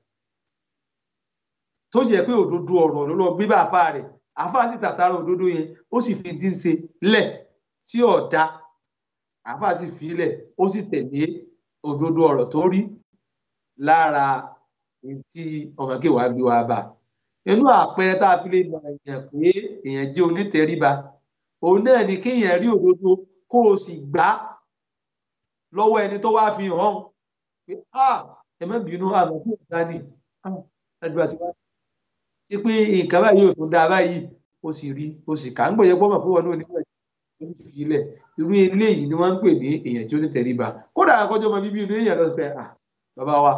tó jẹ́ pé òdodo ọ̀rọ̀ ló lọ gbé bá àfà rẹ̀ àfà sì tàtàrà òdodo yẹn ó sì fi dín ṣe lẹ̀ tí ọ̀dà àfà sì fi lẹ̀ ó sì tẹ̀lé òdodo ọ̀rọ̀ tó rí lára tí ọmọ kí wàá gbé wa bá inú àpẹẹrẹ tá a fi lè mọ èèyàn pé èèyàn jẹ́ onítẹríba òun náà ni kéèyàn rí òdodo kó o sì gbà á lọ́wọ́ ẹni tó wá fi hàn pé ẹ má bínú àmọ́ kí òun dání ẹgbẹ́ àti wá ṣe pé nǹkan báyìí ò tún dáa báyìí o sì rí o sì kà ń gbọ̀yẹ pọ́mọ̀ fún wọn ní onígbà ó sì fi ilẹ̀ irú eléyìí ni wọ́n ń pè ní èèyàn tí ó ní tẹríba kódà àkọ́jọ́ ọmọ bíbí inú èèyàn lọ́sọ̀ pé bàbá wa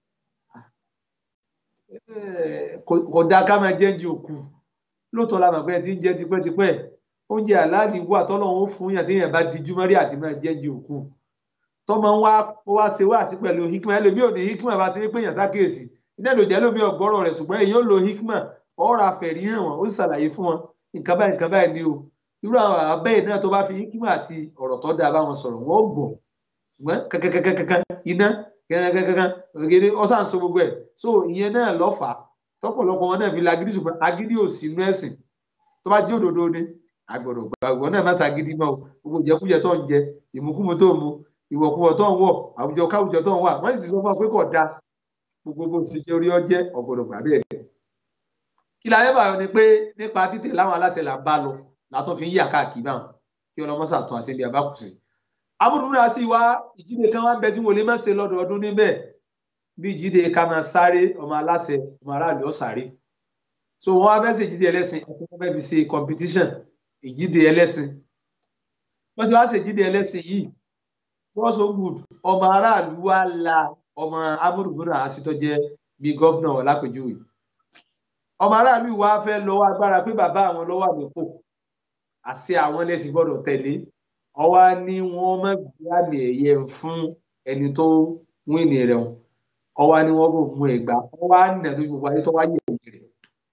kò dáa ká máa jẹ́ di òkú lóòótọ́ la mọ̀ pé ẹ ti ń jẹ tipẹ́tipẹ́ oúnjẹ aláàlì wà tọ́lọ́run ó fún yàn téèyàn bá dijú mọ́rí àti máa jẹ́ di òkú tọ́mọ ń wá ó wá ṣe wá sí pẹ̀lú hikma ẹlòmíì ò ní hikma bá ti ń pèyàn sákèèsì iná ìlò jẹ́ lómi ọ̀gbọ́rọ̀ rẹ̀ ṣùgbọ́n èyí ó lo hikma ọ̀rọ̀ àfẹ̀rí hàn wọ́n ó sì ṣàlàyé fún wọn nǹkan báyìí nǹkan báyìí ni o irú àwọn abẹ́yẹ náà tó bá fi hikma àti ọ̀rọ̀ tó dáa bá wọn sọ̀rọ̀ wọ́n gbọ́ ṣùgbọ́n kankankankan iná kankankankan ògèdè ọ̀sán so gbogbo ẹ̀ so ìyẹn náà lọ́fà tọ́pọ̀lọpọ̀ wọn náà fi lagídí ṣùgbọ́n agídí ò sí inú ẹ̀sìn tó bá jẹ́ òdodo ni agbọ̀dọ̀ gbàgbọ́ náà má ṣàgídí mọ́ o gbogbo ìjẹkújẹ tó ń jẹ ìmúkúmu tó ń mu ìwọ̀kuwọ̀ tó ń wọ̀ àwùjọ káwùjọ tó ń wà wọ́n sì ti sọ fún ọ pé kò da gbogbo bó ti jẹ́ orí ọjẹ́ ọ̀gbọ̀dọ̀ gbà bẹ́ẹ̀ rẹ̀. kí la yẹ́bà ni pé nípa títẹ̀ láwọn aláṣẹ là ń bá lọ látọ́ fi ń yà káàkiri báwọn kí ọlọ́mọ́sà tún àṣẹ bí a bá kù sí. amúdùnú àti ìwà ìjíde kan wá ń bẹ tí wọn lè má ṣe lọ́dọọdún níbẹ̀ bí ìjíde ká máa sáré ọmọ aláṣẹ ọmọ aráàlú ọ̀sáré so wọn wá fẹ́ ṣe ìjíde ẹlẹ́sìn ẹ̀sìn wọn fẹ́ fi ṣe competition ìjíde ẹlẹ́sìn wọ́n ti wá ṣe ìjíde ẹlẹ́sìn yìí wọ́n so good ọmọ aráàlú wa la ọmọ amúrùbúrà àṣìtọ́ jẹ́ bíi gọ́fúnà wọn lápèjúwe ọmọ aráàlú wa fẹ́ lọ́wọ́ agbára pé bàbá àwọn lọ́wọ́ àmìkò àṣẹ àwọn ẹlẹ́sìn gbọ́dọ̀ tẹ̀lé ọwá ní wọ́n má gbé àmì ẹ̀yẹ fún ẹni tó wíìnì rẹ̀ wọn ọwá ní wọ́n bò mú ẹ̀gbá ọwá nà lójú gbogbo ayé tó wá yẹ̀ ẹ̀yẹ rẹ̀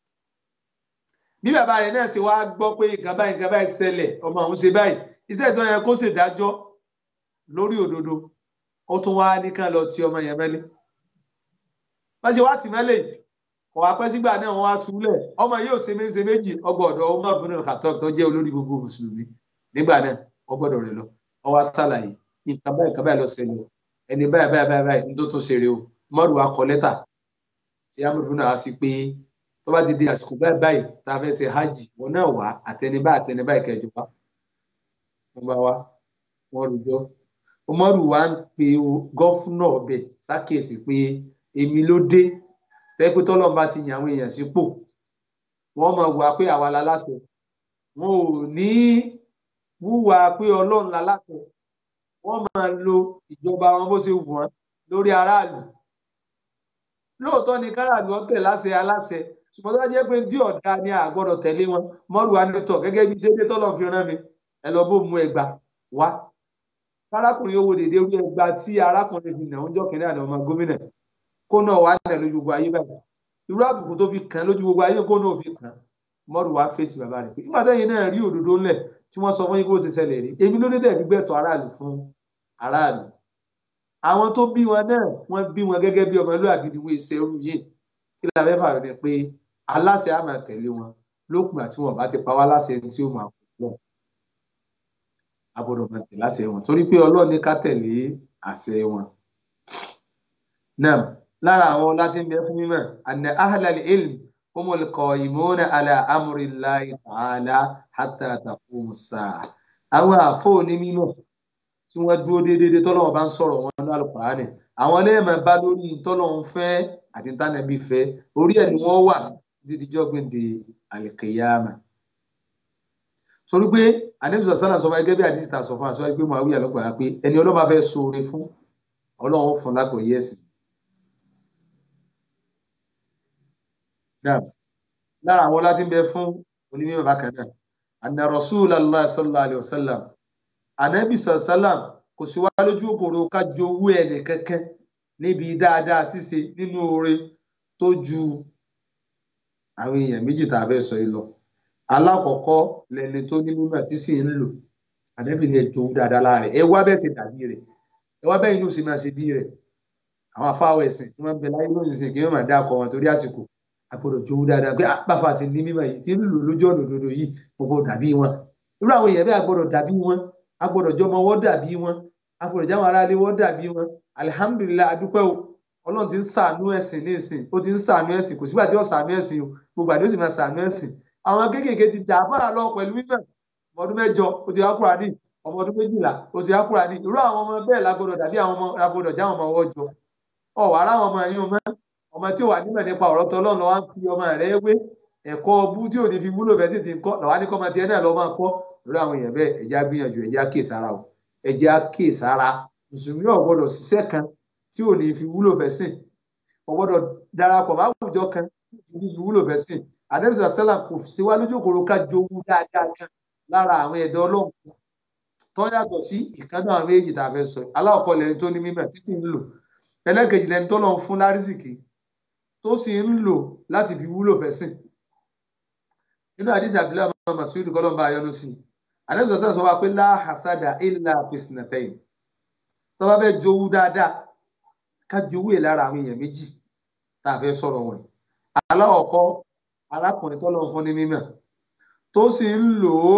bí bàbá rẹ̀ náà ṣe wá gbọ́ pé nǹkan báyìí nǹkan báyìí ṣẹlẹ̀ ọmọ àwọn ṣe báyìí iṣẹ́ tó yẹ kó ṣèdájọ́ lórí òdodo ó tún wá ní kán lọ ti ọmọ yẹn mẹ́lẹ́ wọ́n ṣe wá tì mẹ́lẹ̀ kò wá pẹ́ sígbà náà wọ́n wá túlẹ̀ ọmọ yìí ò ṣe méjì ṣe méjì ọgbà ọ̀dọ̀ ọmọ ìbùnú kàtọ́ tó jẹ́ olórí gbogbo mùsùlùmí nígbà náà ọgbọ́dọ̀ rẹ̀ lọ ó wá ṣàlàyé nǹkan báyìí nǹkan báyìí lọ ṣẹlẹ̀ ẹni báyìí báyìí báyìí báyìí ní tó tó ṣeré o mọ́rù wa kọ lẹ́tà tí amúdùnú náà wá sí pé tó bá ti di àsìkò báyìí báyìí tá a fẹ́ ṣe hajj wọn náà wá àtẹnibá àtẹnibá ìkẹjọ wá wọn bá wá wọn rújọ umaru wa ń pe gọ́fúnà ọbẹ̀ ṣàkíyèsí pé èmi ló dé tẹ́pẹ́ tọ́lọ́mù bá ti yàn àwọn èèyàn sípò wọ́n máa wà pé àwa la láṣẹ wọn ò ní wúwa pé ọlọ́run la láṣẹ wọ́n máa lo ìjọba wọn bó ṣe wù wọ́n lórí aráàlú lóòótọ́ ni káràlú ọ̀tẹ̀ láṣẹ aláṣẹ ṣùgbọ́n tó bá jẹ́ pé tí ọ̀dà ni a gbọ́dọ̀ tẹ̀lé wọn mọ́rù wa ní tọ̀ gẹ́gẹ́ bí dédé tọ́lọ̀ fi rán mi ẹ lọ bó mú ẹgbà wá arákùnrin owó dèdè orí ẹgbà tí arákùnrin fi nà ń jọ kìnìún àná ọmọ gómìnà kó náà wà nà lójú gbogbo ayé báyìí irú àbùkù tó fi kàn lójú gbogbo ayé kó náà fi kàn mọ́rù wá fèsì bàbá rẹ̀ pé nígbà tẹ́yìn náà rí òdodo ńlẹ̀ tí wọ́n sọ fún yín kó ti ṣẹlẹ̀ rí èmi ló dé tẹ̀ fi gbẹ̀tọ̀ aráàlú fún aráàlú àwọn tó bí wọn náà wọ́n bí wọn gẹ́gẹ́ bí ọmọlúwàbí ni wọ́n ṣe irú yìí kí la fẹ́ fààyàn ni pé aláṣẹ á máa tẹ̀lé wọn lókun àti wọn bá ti pa wá láṣẹ tí ó máa kú lọ a gbọ́dọ̀ máa tẹ̀lé àṣẹ wọn torí pé Ọlọ́run ní ká tẹ̀lé àṣẹ wọn. náà lára àwọn láti ń bẹ fún mímọ̀ anna ahlal ilm humul qaimuna ala amrillahi ta'ala hatta taqumu as-sa'a àwọn àfọ onímọ̀ tí wọ́n dúró déédéé tọ́lọ́wọ́ bá ń sọ̀rọ̀ wọn ní Al-Qur'ani àwọn lẹ́ẹ̀mọ̀ bá lórí tọ́lọ́wọ́ fẹ́ àti tánàbí fẹ́ orí ẹ̀ ni wọ́n wà títí dijọ́ gbèǹde al-qiyama. torí pé àdébí sọ̀sánà sọ fún gẹ́gẹ́ bí àdìsí ta sọ fún aṣọ pé Muawiya lọ́gbàá pé ẹni ọlọ́ba fẹ́ ṣoore fún ọlọ́run fún lágbòye ẹ̀sìn. lára àwọn láti ń bẹ fún onímọ̀ bákan náà anna Rasulullah sallallahu alayhi wa sallam ànábì sàlám kò sí wá lójú òkòrò ká jowú ẹnì kankan níbi dáadáa ṣíṣe nínú oore tó ju àwọn èèyàn méjì tá a fẹ́ sọ yìí lọ alákọ̀ọ́kọ́ lẹni tó ní mímọ̀ tí sì ń lò ànábì ni ẹ jowú dáadáa láàrẹ̀ ẹ wá bẹ́ẹ̀ ṣe dàbí rẹ̀ ẹ wá bẹ́ẹ̀ inú sì máa ṣe bí rẹ̀ àwọn afáwọ̀ ẹ̀sìn tí wọ́n ń bẹ láyé lónìí sìn kí wọ́n máa dá akọ wọn torí àsìkò àgbọ́dọ̀ jowú dáadáa pé àpàfà sí ní mímọ̀ yìí tí ń lò lójú ọ̀nà òdodo yìí gbogbo dàbí wọn irú àwọn èèyàn bẹ́ẹ̀ àgbọ́dọ̀ dàbí wọn agbọ́dọ̀ jọmọ wọ́n dàbí wọn agbọ́dọ̀ jáwọn aráalé wọ́n dàbí wọn alihamudulilayi adúpẹ́ o ọlọ́run ti ń sàánú ẹ̀sìn ní ìsìn ó ti ń sàánú ẹ̀sìn kò sígbà tí ó sàánú ẹ̀sìn o gbogbo àdéhùn sì máa sàánú ẹ̀sìn àwọn kéékèèké ti dà bára lọ pẹ̀lú mímọ̀ ọmọ ọdún mẹ́jọ ó ti hákùrà ní ọmọ ọdún méjìlá ó ti hákùrà ní irú àwọn ọmọ bẹ́ẹ̀ lágbọ́dọ̀ dàbí àwọn ọmọ lágbọ́dọ̀ jáwọn ọmọ ọwọ́ jọ ọ wà ara àwọn ọmọ ẹ̀yìn ọmọ ọmọ tí ò wà nímọ̀ nípa ọ̀rọ̀ tọ́lọ́run lọ́wọ́ ń fi ọmọ rẹ̀ wé ẹ̀kọ́ ọbú tí ò ní fi wúlò fẹ́ sì ti ń kọ́ lọ́wọ́ ní kọ́mọ tiẹ̀ náà lọ́ máa kọ́ lórí àwọn èèyàn bẹ́ẹ̀ ẹ̀já gbìyànjú ẹ̀já kíyèsára o ẹ̀jẹ̀ àkíyèsára mùsùlùmí ò gbọ́dọ̀ ṣiṣẹ́ kan tí ò ní fi wúlò fẹ́ sìn ò gbọ́dọ̀ darapọ̀ bá àwùjọ kan tí ò ní fi wúlò fẹ́ sìn àdébísà sẹ́là kò sí wá lójú òkòrò ká jowú dáadáa kan lára àwọn ẹ̀dọ́ ọlọ́run tó yàtọ̀ sí ìkànnì àwọn méjì tá a fẹ́ sọ aláwọ̀kọ́ lẹ́ni tó ní mímọ̀ tí sì ń lò ẹlẹ́kejì lẹ́ni tó lọ́n fún lárísìkì tó sì ń lò láti fi wúlò fẹ́ sìn nínú àdìsí àbílẹ̀ ọmọ màsíwìdì kọ́lọ́mbà ayọ́nu sí i àdébí sọ̀sẹ̀ sọ wa pé lá hasada illa fisnatayn tó bá fẹ́ jowú dáadáa ká jowú ẹ̀ lára àwọn èèyàn méjì tá a fẹ́ sọ̀rọ̀ wọn aláwọ̀kọ́ arákùnrin tó lọ́n fún ní mímọ̀ tó sì ń lò ó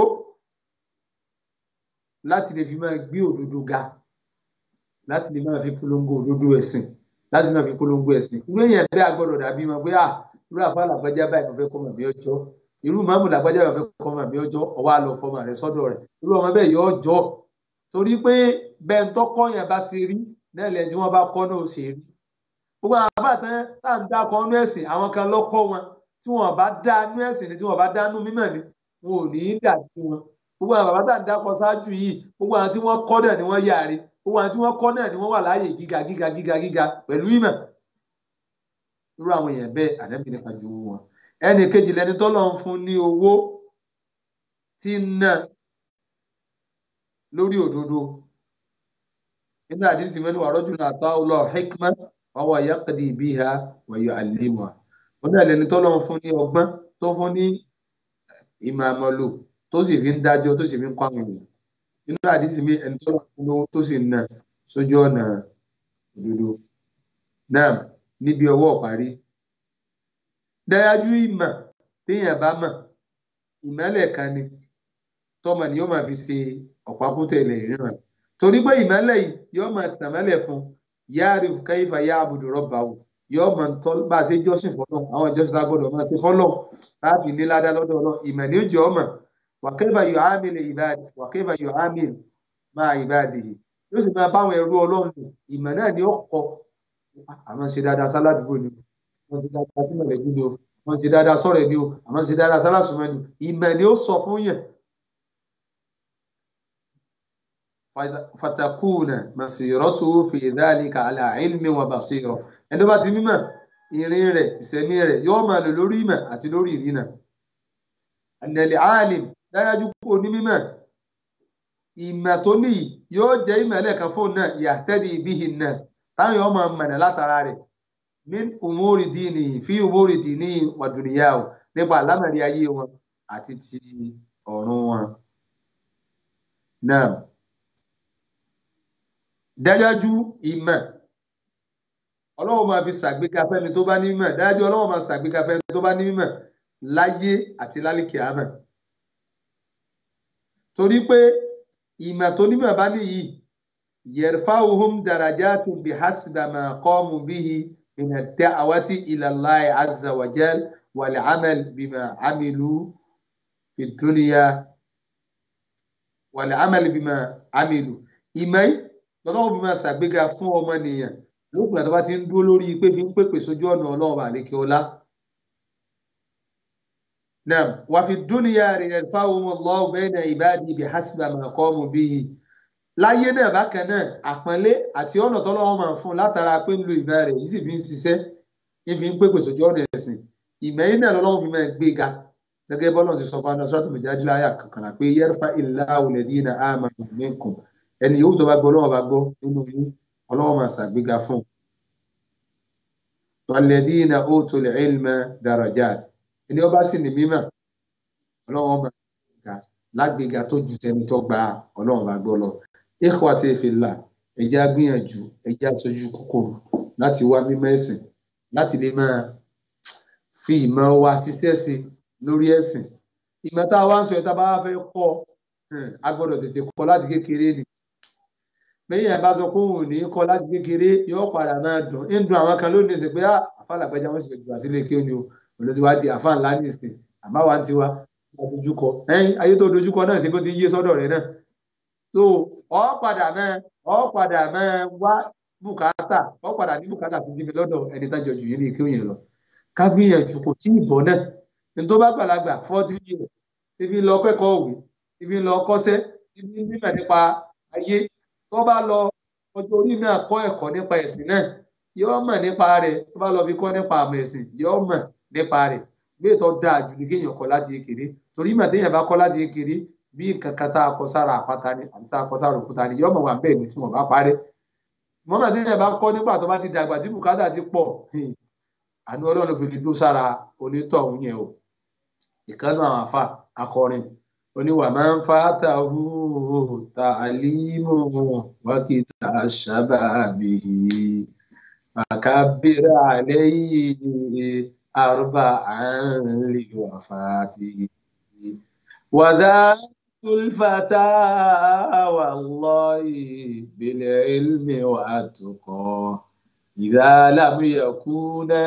láti lè fi máa gbé òdodo ga láti lè máa fi polongo òdodo ẹ̀sìn láti máa fi polongo ẹ̀sìn irú èèyàn bẹ́ẹ̀ agbọ́dọ̀ dàbí wọn pé à irú àfáà làgbájá báyìí mo fẹ́ kọ́ mọ̀ bí ọjọ́ irú màmú làgbájá báyìí mo fẹ́ kọ́ mọ̀ bí ọjọ́ ọwọ́ àlọ́ fọmọ rẹ sọ́dọ̀ rẹ̀ irú ọmọ bẹ́ẹ̀ yọ ọjọ́ torí pé bẹ́ẹ̀ ń tọ́kọ́ yẹn bá ṣe rí náà lẹ́yìn tí wọ́n bá kọ́ náà ó ṣe rí gbogbo àwọn àbá tán tá à ń dá kọ́ nú ẹ̀sìn àwọn kan lọ́kọ́ wọn tí wọ́n bá dá nú ẹ̀sìn ni tí wọ́n bá dá nú mímọ̀ ni wọn ò ní í dàbí wọn gbogbo àwọn bàbá tá à ń dákọ ṣáájú yìí gbogbo àwọn tí wọ́n kọ́ náà ni wọ́n yáre gbogbo àwọn tí wọ́n kọ́ náà ni wọ́n wà láàyè gíga gíga gíga gíga pẹ̀lú ìmọ̀ irú àwọn èèyàn bẹ́ẹ̀ àdẹ́bí nípa ju wọn ẹnì kejì lẹni tó lọ́n fún ní owó tí ń ná lórí òdodo nínú àdìsí mẹ́nu wà rọ́jò náà tó lọ hikma wàwọ̀ yaqdi biha wa yu'allimuha wọn náà lẹni tó lọ́n fún ní ọgbọ́n tó fún ní ìmọ̀ àmọ́lò tó sì fi ń dájọ́ tó sì fi ń kọ́ àwọn ènìyàn nínú àdìsí mi ẹni tó lọ́n fún lówó tó sì ń ná sójú ọ̀nà òdodo náà níbi ọwọ́ parí dájú ìmọ̀ téèyàn bá mọ̀ ìmọ̀lẹ̀ kan ni tọ́mọ ni yóò máa fi ṣe ọ̀pákútẹ̀lẹ̀ ìríran torí pé ìmọ̀lẹ̀ yìí yóò máa tàmọ́lẹ̀ fún yáàrí káyífà yá àbùdù rọ́bà wò yóò máa tọ́ bá a ṣe jọ́sìn fọ́lọ́ àwọn ìjọsìn tá a gbọ́dọ̀ máa ṣe fọ́lọ́ láti ní ládá lọ́dọ̀ ọlọ́ ìmọ̀ ni ó jẹ́ ọmọ wàkẹ́fà yóò ámìlì ìbáàdì wàkẹ́fà yóò ámìlì máa ìbáàdì yìí yóò sì máa báwọn ẹrú ọlọ́run ìmọ̀ náà ni ó kọ́ àwọn ṣe dáadáa sáládùúgbò ni wọ́n ṣe dáadáa sí mọ̀lẹ́bí ni o wọ́n ṣe dáadáa sọ̀rọ̀ ni o àwọn ṣe dáadáa sálásùmọ́ ni ìmọ̀ ni ó sọ fún yẹn. fatakuna masiratu fi dhalika ala ilmi wa basira ẹni tó bá ti mímọ̀ ìrìn rẹ̀ ìsẹ̀mí rẹ̀ yóò máa lò lórí ìmọ̀ àti lórí ìrìnà. ànàlẹ́ alim dájájú kó ní mímọ̀ ìmọ̀ tó níyì yóò jẹ́ ìmọ̀ ẹlẹ́kan fóun náà yahtadi bihi nas táwọn yóò máa mọ̀nà látara rẹ̀ min umuri dini fi umuri dini wa duniyahu nípa àlámọ̀rí ayé wọn àti ti ọ̀run wọn. náà dájájú ìmọ̀ ọlọ́run máa fi ṣàgbéga fẹ́ni tó bá ní mímọ̀ dájú ọlọ́run máa ṣàgbéga fẹ́ni tó bá ní mímọ̀ láyé àti lálìkì àmọ́ torí pé ìmọ̀ tó nímọ̀ bá níyì yarfa'uhum darajatin bihasbi ma qamu bihi min ad-da'wati ila Allahi azza wa jal wal 'amal bima 'amilu fi dunya wal 'amal bima 'amilu ìmọ̀ yìí lọ́lọ́run fi máa ṣàgbéga fún ọmọnìyàn lókùnrin àti bá ti ń dúró lórí pé fi ń pèpè sójú ọ̀nà ọlọ́run àlékè ọlá. Naam, wa fi dunya yarfa'uhum Allahu bayna ibadihi bihasbi ma qamu bihi. Láyé náà bákan náà, àpọ́nlé àti ọ̀nà tọ́lọ́run máa fún un látara pé ń lo ìmọ̀ rẹ̀ yìí sì fi ń ṣiṣẹ́, ń fi ń pèpè sójú ọ̀nà ẹ̀sìn. Ìmọ̀ yìí náà lọ́lọ́run fi máa gbéga. Gẹ́gẹ́ bọ́lá ti sọ fún Anasọ́tò Mùjáde láyà kankan pé yarfa'u Allahu alladhina amanu minkum. Ẹni yòówù tó bá gbọ́ ọlọ́run bá gbọ́ nínú yín, ọlọ́run máa ṣàgbéga fún un. Walladhina utul ilma darajat. Ẹni ó bá sì ní mímọ̀, ọlọ́run máa gbéga lágbéga tó ju tẹni tó gba ọlọ́run bá gbọ́ lọ. Ikhwati fillah, ẹ jẹ́ á gbìyànjú, ẹ jẹ́ á sojú kòkòrò láti wá mímọ̀ ẹ̀sìn, láti lè máa fi ìmọ̀ wa ṣiṣẹ́ sí lórí ẹ̀sìn. Ìmọ̀ tá a wá ń sọ yẹn tá a bá fẹ́ kọ́, a gbọ́dọ̀ tètè kọ́ láti kékeré ni bẹ́ẹ̀ yẹn bá sọ pé òun ò ní kọ́ láti kékeré yóò padà máa dùn ń dùn àwọn kan lónìí sí pé àfàlàgbẹ́jà wọn sì lè gbà sílé kí ó ní o olóòtú wa di àfà ńlá nìsín àmọ́ wa ti wa dojúkọ ẹ̀yìn ayé tó dojúkọ náà ṣe bó ti yé sọ́dọ̀ rẹ̀ náà so ọ padà máa ọ padà máa wá bùkátà ọ padà ní bùkátà sí ibi lọ́dọ̀ ẹni tájọ jù yín ní kí ó yẹn lọ ká gbìyànjú kò tí ì bọ́ náà ní tó bá gbàlagbà forty years ibi lọ kẹ́kọ̀ọ́ òwe ibi lọ kọ́ṣẹ́ ibi mímọ̀ nípa ayé tó bá lọ ọjọ́ orí náà kọ́ ẹ̀kọ́ nípa ẹ̀sìn náà yóò mọ̀ nípa rẹ̀ tó bá lọ fi kọ́ nípa àmọ̀ ẹ̀sìn yóò mọ̀ nípa rẹ̀ bí ètò dáa jù ní kéèyàn kọ́ láti kékeré torí ìmọ̀ téèyàn bá kọ́ láti kékeré bí nǹkan kan tá a kọ sára àpáta ni àti tá a kọ sára òkúta ni yóò mọ̀ wà bẹ́ẹ̀ ni tí wọ́n bá parẹ́ mọ́nà téèyàn bá kọ́ nígbà tó bá ti dàgbà tí bùkátà ti pọ̀ àánú ọlọ́run fi lè dó sára onítọ̀hún yẹn o ìkànnì àwọn àfà akọrin oníwà máa ń fàtà hù tàlímù wákìtà ṣàbàbí àkàbírà àlẹyìn àrùbà àǹlì wàfàtì wàdà tulfata wàlláhi bìlẹ̀ ilmi wàtúkọ ìdá lámúyẹkúnà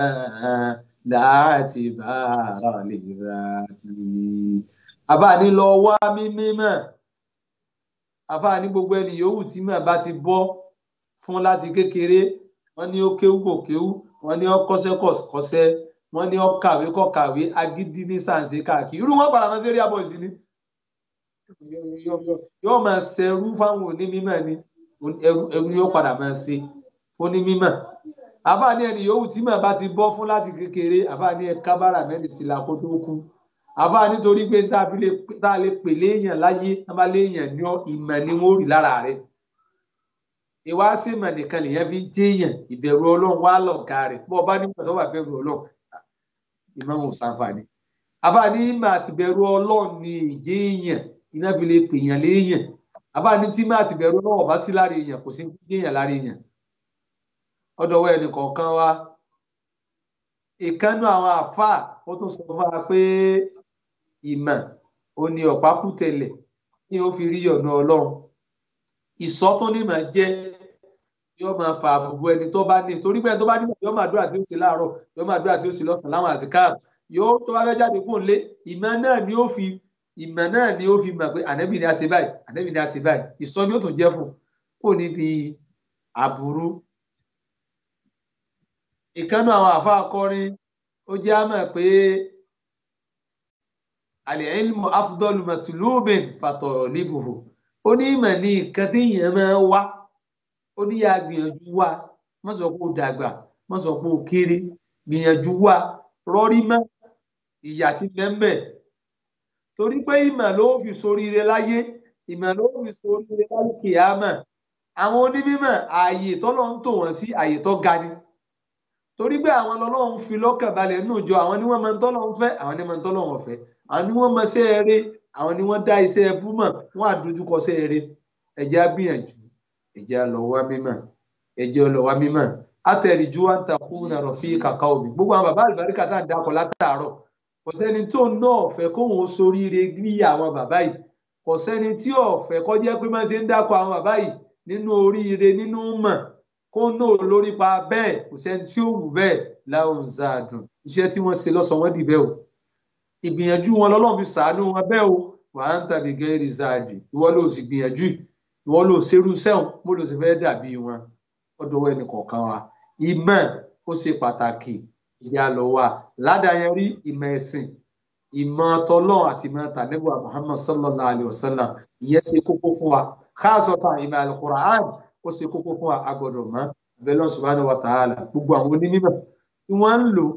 láti bàrà lè rà tì àbáni lọ wá mímí mọ̀ àbáni gbogbo ẹni yòówù tí mọ̀ bá ti bọ́ fún láti kékeré wọ́n ní ó kéwú kò kéwú wọ́n ní ó kọ́ṣẹ́ kò kọ́ṣẹ́ wọ́n ní ó kàwé kò kàwé agídí ní sàǹsì káàkiri irú wọn padà máa ṣe rí àbọ̀ sí ni yóò máa ṣẹrú fáwọn onímọ̀ ni ẹrú yóò padà máa ṣe onímọ̀ àbáni ẹni yòówù tí mọ̀ bá ti bọ́ fún láti kékeré àbáni ẹ kábàrà mẹ́rin sí la kó tó kú àbá nítorí pé tá a lè pè léèyàn láyé tá a bá léèyàn ní ìmọ̀ ni wọ́n rí lára rẹ̀ ìwá sí ìmọ̀ nìkan lèyàn fi jéèyàn ìbẹ̀rù ọlọ́run wá lọ̀gá rẹ̀ bọ́ ọba nígbà tó wà bẹ̀rù ọlọ́run ìmọ̀ wọn ò sàǹfààní àbá ní ìmọ̀ àti bẹ̀rù ọlọ́run ni ìjéèyàn iná fi lè pèèyàn léèyàn àbá ní tí ìmọ̀ àti bẹ̀rù ọlọ́run ọba sí lára èèyàn kò sí jéèyàn lára èèyàn ọ̀dọ̀wọ́ ẹnì kọ̀ọ̀kan wa ìkànnù àwọn àfáà ó tún sọ fún wa pé ìmọ̀ ó ní ọ̀pákùtẹ̀lẹ̀ ní ó fi rí ọ̀nà ọlọ́run ìsọ́ tó ní máa jẹ́ yóò máa fa àbùbù ẹni tó bá ní torí pé ẹni tó bá ní yóò máa dúrà tí ó sì láàárọ̀ yóò máa dúrà tí ó sì lọ́sàn-án láwọn àdìkáàbù yóò tó bá fẹ́ jáde kó lé ìmọ̀ náà ni ó fi ìmọ̀ náà ni ó fi mọ̀ pé ànẹ́bì ni a ṣe báyìí ànẹ́bì ni a ṣe báyìí ìsọ́ ni ó tún jẹ́ fún kó níbi àbúrú ìkànnù àwọn àfa akọrin ó jẹ́ àmọ̀ pé al-ilmu afdalu matlubin fatalibuhu ó ní ìmọ̀ ní nǹkan téèyàn máa wá ó ní yà gbìyànjú wá má sọ pé ó dàgbà má sọ pé ó kéré gbìyànjú wá rọrí mọ́ ìyà tí mẹ́mẹ́ torí pé ìmọ̀ ló fi soríire láyé ìmọ̀ ló fi soríire láyé kìámà àwọn onímọ̀ ààyè tọ́lọ́ ń tò wọ́n sí ààyè tó ga ni torí pé àwọn lọ́lọ́run fi lọ́kàn balẹ̀ nínú ìjọ àwọn ni wọ́n máa ń tọ́lọ́run fẹ́ àwọn ni wọ́n máa ń tọ́lọ́run fẹ́ àwọn ni wọ́n mọ iṣẹ́ eré àwọn ni wọ́n dá iṣẹ́ ẹbú mọ̀ wọ́n àdójúkọ iṣẹ́ eré ẹ jẹ́ á gbìyànjú ẹ jẹ́ á lọ wá mímọ̀ ẹ jẹ́ á lọ wá mímọ̀ atẹ̀rìjú wa ń takùn rọ̀ fi kàkà omi gbogbo àwọn bàbá àlùbáríkà tá à ń dakọ̀ látàárọ̀ kò sẹ́ni tó náà fẹ́ kóhun ó soríire bí àwọn bàbá yìí kò sẹ́ni tí ò fẹ́ kó jẹ́ pé máa ṣe ń dákọ̀ àwọn bàbá yìí nínú oríire nínú mọ̀ kó náà lórí pa bẹ́ẹ̀ kò sẹ́ni tí ó wù bẹ́ẹ̀ láwọn zàdùn iṣẹ́ tí wọ́n ṣe lọ́sàn wọ́n dì bẹ́ẹ̀ o ìgbìyànjú wọn lọ́lọ́run fi sàánú wọn bẹ́ẹ̀ o wà á ń tàbí gẹ́rì záàdì ìwọ ló sì gbìyànjú ìwọ ló ṣerú sẹ́wọ̀n mo ló sì fẹ́ dàbí wọn ọdọ̀ ẹnì kọ̀ọ̀kan wa ìmọ̀ ó ṣe pàtàkì ìyá lọ wa ládàáyẹrí ìmọ̀ ẹ̀sìn ìmọ̀ tọlọ́run àti ìmọ̀ tànẹ́bùà Muhammad sallallahu alayhi wa sallam ìyẹn ṣe kókó fún wa káàsọ̀tà ìmọ̀ alukur'an ó ṣe kókó fún wa agbọ́dọ̀ mọ̀ abẹ́lẹ́ subhanahu wa ta'ala gbogbo àwọn onímọ̀ tí wọ́n ń lò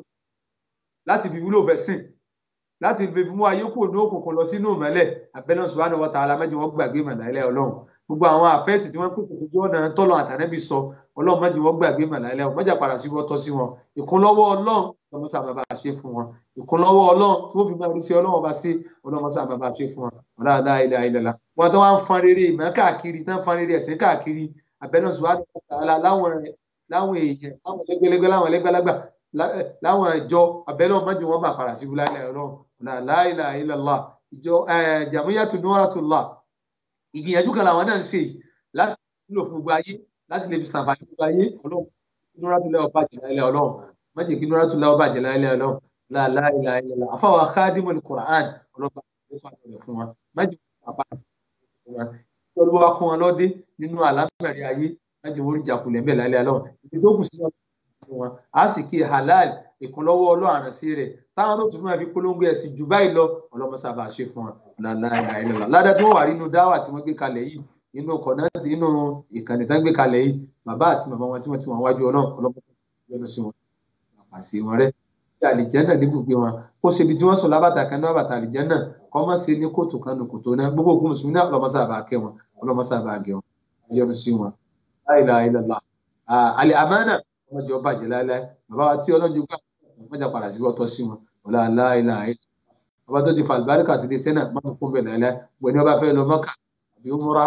láti fi wúlò fẹ́ sìn láti fi mú ayé kúrò ní òkùnkùn lọ sínú ìmọ́lẹ̀ abẹ́lẹ́ subhanahu wa ta'ala mẹ́jọ wọ́n gbàgbé màláìlẹ́ ọlọ́run gbogbo àwọn àfẹ́sì tí wọ́n pè kò fojú ọ̀nà tọ́lọ̀ àtànẹ́bí sọ ọlọ́run mẹ́jọ wọ́n gbàgbé màláìlẹ́ ọ̀hún mẹ́jà padà sí wọ́n tọ́ sí wọn ìkúnlọ́wọ́ ọlọ́run ọlọ́run sábà bá ṣe fún wọn ìkúnlọ́wọ́ ọlọ́run tí wọ́n fi máa rí sí ọlọ́run ọba sí ọlọ́run sábà bá ṣe fún wọn ọ̀làdá ilẹ̀ ayélujára wọn tó wá ń fan rere ìmọ̀ káàkiri tán fan rere ẹ̀sìn káàkiri abẹ́lẹ́ subhanahu wa ta'ala láwọn láwọn èèyàn láwọn lẹ́gbẹ́lẹ́gbẹ́ láwọn lẹ́gbẹ́lágbà láwọn ìjọ abẹ́lẹ́ ọmọdé wọn máa padà sí wúlálẹ̀ ọlọ́run la ilaha illallah ìjọ jamiyatu nuratullah ìgbìyànjú kan làwọn náà ń ṣe láti lò fún gbogbo ayé láti lè fi sàǹfààní gbogbo ayé ọlọ́run nuratullah ọba jẹlá ilẹ ọlọ́run májè kí nuratullah ọba jẹlá ilẹ ọlọ́run la ilaha illallah afáwọn khadimul Qur'an ọlọ́ba àti fún wa májè kí bàbá fún wa ìjọba wa kún wọn lọ́dẹ nínú àlámẹ̀rí ayé májè wọ́n rí jàkulẹ̀ ń bẹ̀ lálẹ́ ọlọ́run ìdókù sí wọn a sì kí halal ìkúnlọ́wọ́ ọlọ́run àrànsí rẹ̀ táwọn tó tún máa fi polongo ẹ̀sìn jù báyìí lọ ọlọ́mọsábà ṣe fún wọn láìláìláìlá ládàá tí wọ́n wà nínú dáwà tí wọ́n gbé kalẹ̀ yìí nínú kọ̀nàtì nínú ìkànnì tán gbé kalẹ̀ yìí bàbá àti màmá wọn tí wọ́n ti wọn wájú ọlọ́run ọlọ́mọsábà sí wọn àpàṣẹ wọn rẹ sí àlìjẹ́nà ní gbogbo wọn kó ṣe ibi tí wọ́n sọ lábàtà kan náà bàtà àlìjẹ́nà kọ́ mọ́ sí ní kóòtù kan nù kòtò náà gbogbo òkú mùsùlùmí náà ọlọ́mọsábà kẹ́ wọn ọlọ́mọsábà gẹ̀ wọn yọ́nú sí wọn láìláìlá àlẹ́ àmánà ọmọdé ọba jẹ láéláé bàbá wa tí ọlọ́njú gbà mọ́jà padà sí ọtọ́ sí wọn ọ̀la aláìlá ayé bàbá tó ti fa àlùbáríkà sí iléeṣẹ́ náà mọ́tò kún bẹ̀ láéláé gbẹ̀ni ọba fẹ́ lọ mọ́kà àbí ó múra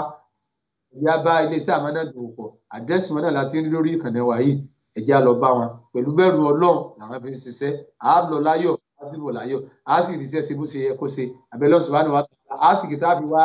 ìyá bá iléeṣẹ́ àmánà dùn pọ̀ àdẹ́sì wọn náà láti rí lórí ìkànnì wa yìí ẹ̀jẹ̀ á lọ bá wọn pẹ̀lú bẹ̀rù ọlọ́run làwọn fi ń ṣiṣẹ́ á lọ láyọ̀ á sì bọ̀ láyọ̀ á sì ríṣẹ́ ṣe bó ṣe yẹ kó ṣe àbẹ̀lẹ́ subhanahu wa ta'ala á sì kìtà fi wá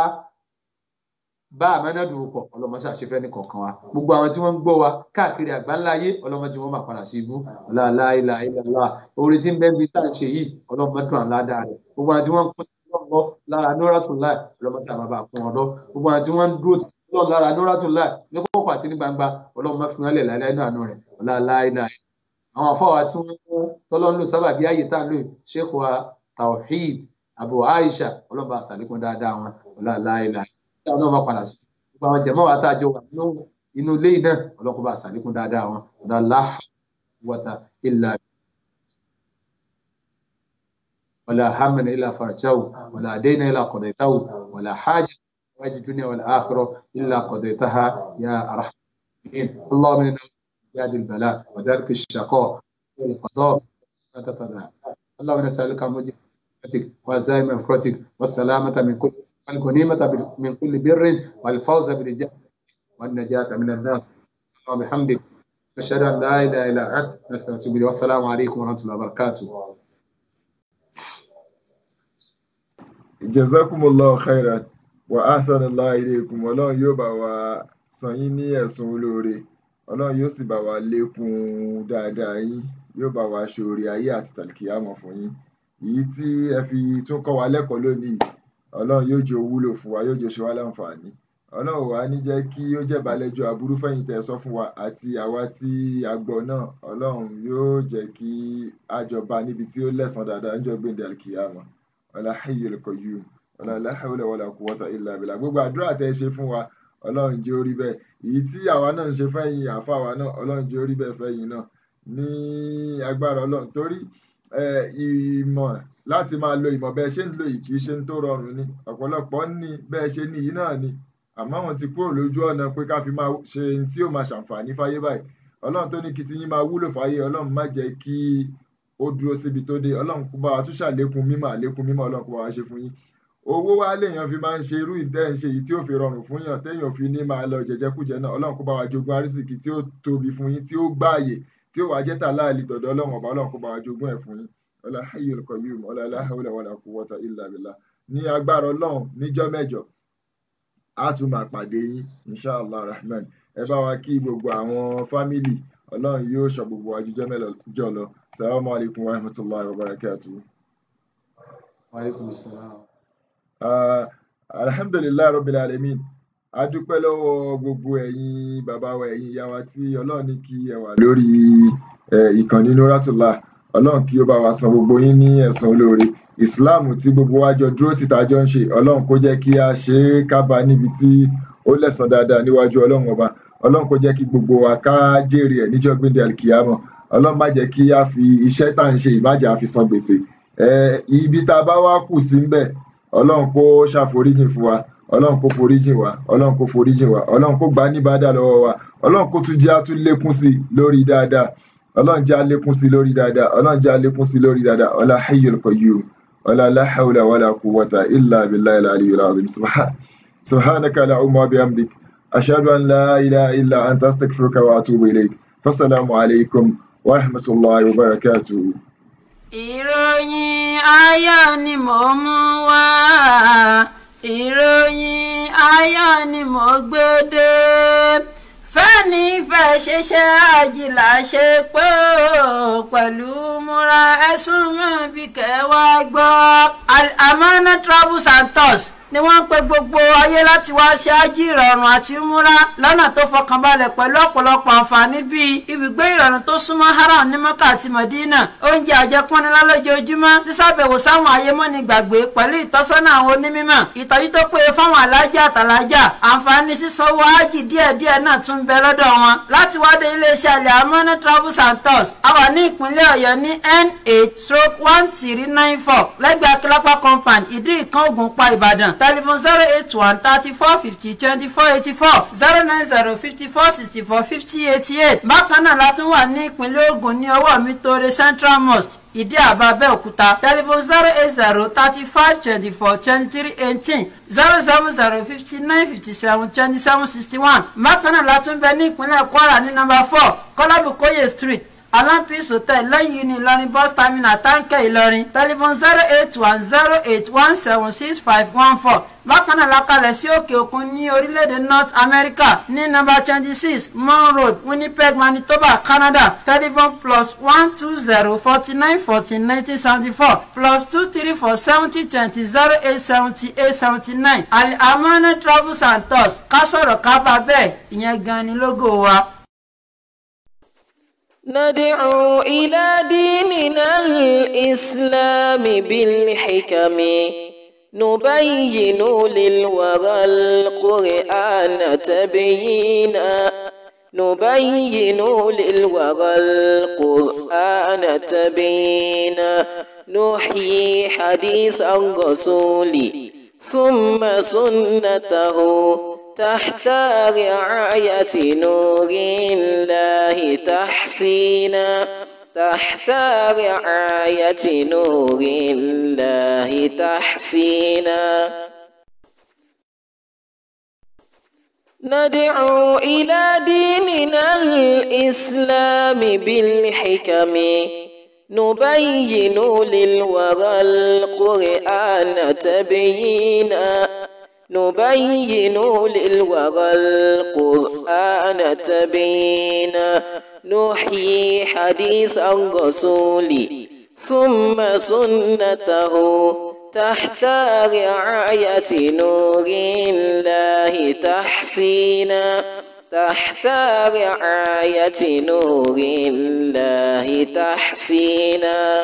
bá àmánà dùn pọ̀ ọlọ́mọṣẹ́ àṣefẹ́ ní kọ̀ọ̀kan wa gbogbo àwọn tí wọ́n ń gbọ́ wa káàkiri àgbáńlá ayé ọlọ́mọdé wọn máa padà sí ibú ọláìlà ìlàlá orí tí ń bẹ́ẹ̀ bí tá à ń ṣe yìí ọlọ́mọdún àládà rẹ̀ gbogbo àwọn tí wọ́n ń kó sí lọ́wọ́ lára nóràtún láì ọlọ́mọdé àmà bá kún ọ̀dọ́ gbogbo àwọn tí wọ́n ń dúró lọ́wọ́ lára nóràtún láì ní kókó àti ní gbangba ọlọ́mọ fi wọn lẹ̀ láìláì náà nù rẹ̀ ọláìlà àwọn afọwà tí wọ́n tọ́lọ́ ń lò sábà bí ayé tá à ń lò Sheikh wa Tawhid Abu Aisha ọlọ́mọ àṣàlékún dáadáa wọn ọláìlà táwọn náà máa padà sí gbogbo àwọn jẹmọ wa tá a jọ wà nínú inú ilé yìí náà ọlọ́kùnrin bá ṣàlékún dáadáa wọn ọ̀dà láhà wọ́tà ilà wàlà hamdan ilà farjahu wàlà dayna ilà qadaytahu wàlà hajj wájú dunya wàlà akhirah ilà qadaytaha ya arhamin allahumma inna جاد البلاء ودرك الشقاء والقضاء اللهم نسألك موجب رحمتك وعزائم مغفرتك والسلامة من كل والغنيمة من كل بر والفوز بالجنة والنجاة من النار وبحمدك أشهد أن لا إله إلا أنت نستغفرك والسلام عليكم ورحمة الله وبركاته jazakumullahu khairan wa ahsanallahu ilaykum ọlọ́run yóò bá wa san yín ní ẹ̀sùn olóore ọlọ́run yóò sì bá wa lékún dáadáa yín yóò bá wa ṣoore ayé àti tàlìkìyàmọ̀ fún yín èyí tí ẹ fi tún kọ́ wa lẹ́kọ̀ọ́ lónìí ọlọ́run yóò jẹ́ wúlò fún wa yóò jẹ́ ṣe wá láǹfààní ọlọ́run wàá ní jẹ́ kí ó jẹ́ ìbálẹ́jọ́ aburú fẹ̀yìn tẹ́ ẹ sọ fún wa àti àwa tí a gbọ́ náà ọlọ́run yóò jẹ́ kí a jọba níbi tí ó lẹ́san dáadáa níjọ́ gbẹ̀ndẹ̀ alkiyama wala hayyul qayyum wala la hawla wala quwwata illa billah gbogbo àdúrà tẹ́ ẹ ṣe fún wa ọlọ́run jẹ́ orí bẹ́ẹ̀ èyí tí àwa náà ń ṣe fẹ́yìn àfa wa náà ọlọ́run jẹ́ orí bẹ́ẹ̀ fẹ́yìn náà ní agbára ọlọ́run torí ìmọ̀ láti máa lo ìmọ̀ bẹ́ẹ̀ ṣe ń lo yìí kì í ṣe ń tó rọrùn ni ọ̀pọ̀lọpọ̀ ní bẹ́ẹ̀ ṣe ní yìí náà ni àmọ́ àwọn ti kúrò lójú ọ̀nà pé ká fi máa ṣe ohun tí yóò máa ṣàǹfààní fáyé báyìí ọlọ́run tó ní kí ti yín máa wúlò fáyé ọlọ́run má jẹ́ kí ó dúró síbi tó dé ọlọ́run kó bá wa tún ṣàlékún mímọ̀ àlékún mímọ̀ ọlọ́run kó bá wa ṣe fún yín owó wá léèyàn fi máa ń ṣe irú ìtẹ́ ń ṣe yìí tí ó fi rọrùn fún yàn téèyàn fi ní máa lọ jẹjẹkújẹ náà ọlọ́run kó bá wa jogún arísìkí tí ó tóbi fún yín tí ó gbáàyè tí ó wàá jẹ́ tà láàlì tọ̀dọ̀ ọlọ́run ọba ọlọ́run kó bá wa jogún ẹ̀ fún yín ọlá hayyul qayyum ọlá la hawla wala quwwata illa billah ní agbára ọlọ́run níjọ́ mẹ́jọ á tún máa pàdé yín inshallah rahman ẹ bá wa kí gbogbo àwọn fámìlì ọlọ́run yóò ṣọ́ gbogbo wa jíjọ́ mẹ́jọ lọ salamu alaykum wa rahmatulahi wa barakatuh. wa alaikum salam. Uh, alhamdulilayi rabbil alamin a dúpẹ́ lọ́wọ́ gbogbo ẹ̀yin bàbá wa ẹ̀yin ìyá wa tí ọlọ́run ní kí ẹ wà lórí ìkànnì Nuratullah ọlọ́run kí ó bá wa san gbogbo yín ní ẹ̀san olóore islam tí gbogbo wa jọ dúró tìta jọ ń ṣe ọlọ́run kó jẹ́ kí a ṣe é kábà níbi tí ó lẹ́san dáadáa níwájú ọlọ́run ọba ọlọ́run kó jẹ́ kí gbogbo wa ká jèrè ẹ̀ níjọ́ gbéǹde alkiyama ọlọ́run má jẹ́ kí a fi iṣẹ́ tá à ń ṣe ìmájà fi san gbèsè ibi tá a bá wá kù sí ń bẹ̀ ọlọ́run kó ṣàforíjìn fún wa ọlọ́run kó foríjìn wa ọlọ́run kó foríjìn wa ọlọ́run kó gbà ní bàdà lọ́wọ́ wa ọlọ́run kó tún jẹ́ àtún lékún sí lórí dáadáa ọlọ́run jẹ́ àlékún sí lórí dáadáa ọlọ́run jẹ́ àlékún sí lórí dáadáa ọlá hayyul qayyum ọlá la hawla wala quwwata illa billahi al-aliyyil azim subhanaka allahumma wa bihamdik ashhadu an la ilaha illa anta astaghfiruka wa atubu ilayk fassalamu alaykum wa rahmatullahi wa barakatuh. ìròyìn ayọ̀ ni mò ń mú wá ìròyìn ayọ̀ ni mò ń gbé dé fẹ́ni fẹ́ ṣiṣẹ́ àjìlá ṣe pé ó pẹ̀lú múra ẹ̀sùn mọ́ bí kẹwàá gbọ́. Amana travels and tours ni wọ́n ń pe gbogbo ayé láti wá ṣe ájì ìrọ̀rùn àti múra lọ́nà tó fọkànbalẹ̀ pẹ̀lú ọ̀pọ̀lọpọ̀ àǹfààní bíi ibùgbé ìrọ̀rùn tó súnmọ́ haram ní mọ́kà àti mọ̀dínà oúnjẹ àjẹpọ́nilá lójoojúmọ́ sísàbẹ̀wò sáwọn ayémọ́ni gbàgbé pẹ̀lú ìtọ́sọ́nà àwọn onímọ̀ ìtọ́jú tó péye fáwọn alájà àtàlájà àǹfààní sísanwó ájì díẹ̀díẹ̀ náà tún ń bẹ lọ́dọ̀ wọn láti wádé iléeṣẹ́ alẹ́ amọ́nà travels and tours a wà ní ìpínlẹ̀ ọ̀yọ́ ní n8 stroke one three nine four lẹ́gbẹ̀ẹ́ akílápá compound ìdí ìkan ògùnpá ìbàdàn telephone zero eight one thirty four fifty twenty four eighty four zero nine zero fifty four sixty four fifty eighty eight bákan náà la tún wà ní ìpínlẹ̀ Ògùn ní ọwọ́ mi tóore central mosque ìdí àbá abẹ́òkúta telephone zero eight zero thirty five twenty four twenty three eighteen zero seven zero fifty nine fifty seven twenty seven sixty one bákan náà la tún bẹ ní ìpínlẹ̀ Kwara ní nọ́mbà four kọ́lábùkóyè street alampis hotel lẹ́yìn ní ìlọrin bus terminal táǹkẹ́ ìlọrin telephone zero eight one zero eight one seven six five one four bákan náà lakalẹ̀ sí òkè òkun ní orílẹ̀-èdè north america ní nọ́mbà twenty six mon road winnipeg manitoba canada telephone plus one two zero forty nine fourteen nineteen seventy four plus two three four seventy twenty zero eight seventy eight seventy nine Al-Amana travels and tours ká sọ̀rọ̀ ká bá bẹ́ẹ̀ ìyẹn gan ni lógo wa. ندعو إلى ديننا الإسلام بالحكم نبين للورى القرآن تبيينا نبين للورى القرآن تبيينا نحيي حديث الرسول ثم سنته تحت رعاية نور الله تحسينا تحت رعاية نور الله تحسينا ندعو إلى ديننا الإسلام بالحكم نبين للورى القرآن تبيينا نبين للورى القرآن تبينا نحيي حديث الرسول ثم سنته تحت رعاية نور الله تحسينا تحت رعاية نور الله تحسينا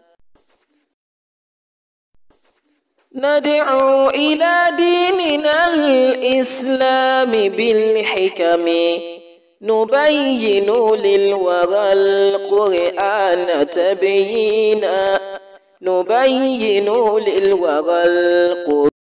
ندعو إلى ديننا الإسلام بالحكم نبين للورى القرآن تبيينا نبين للورى القرآن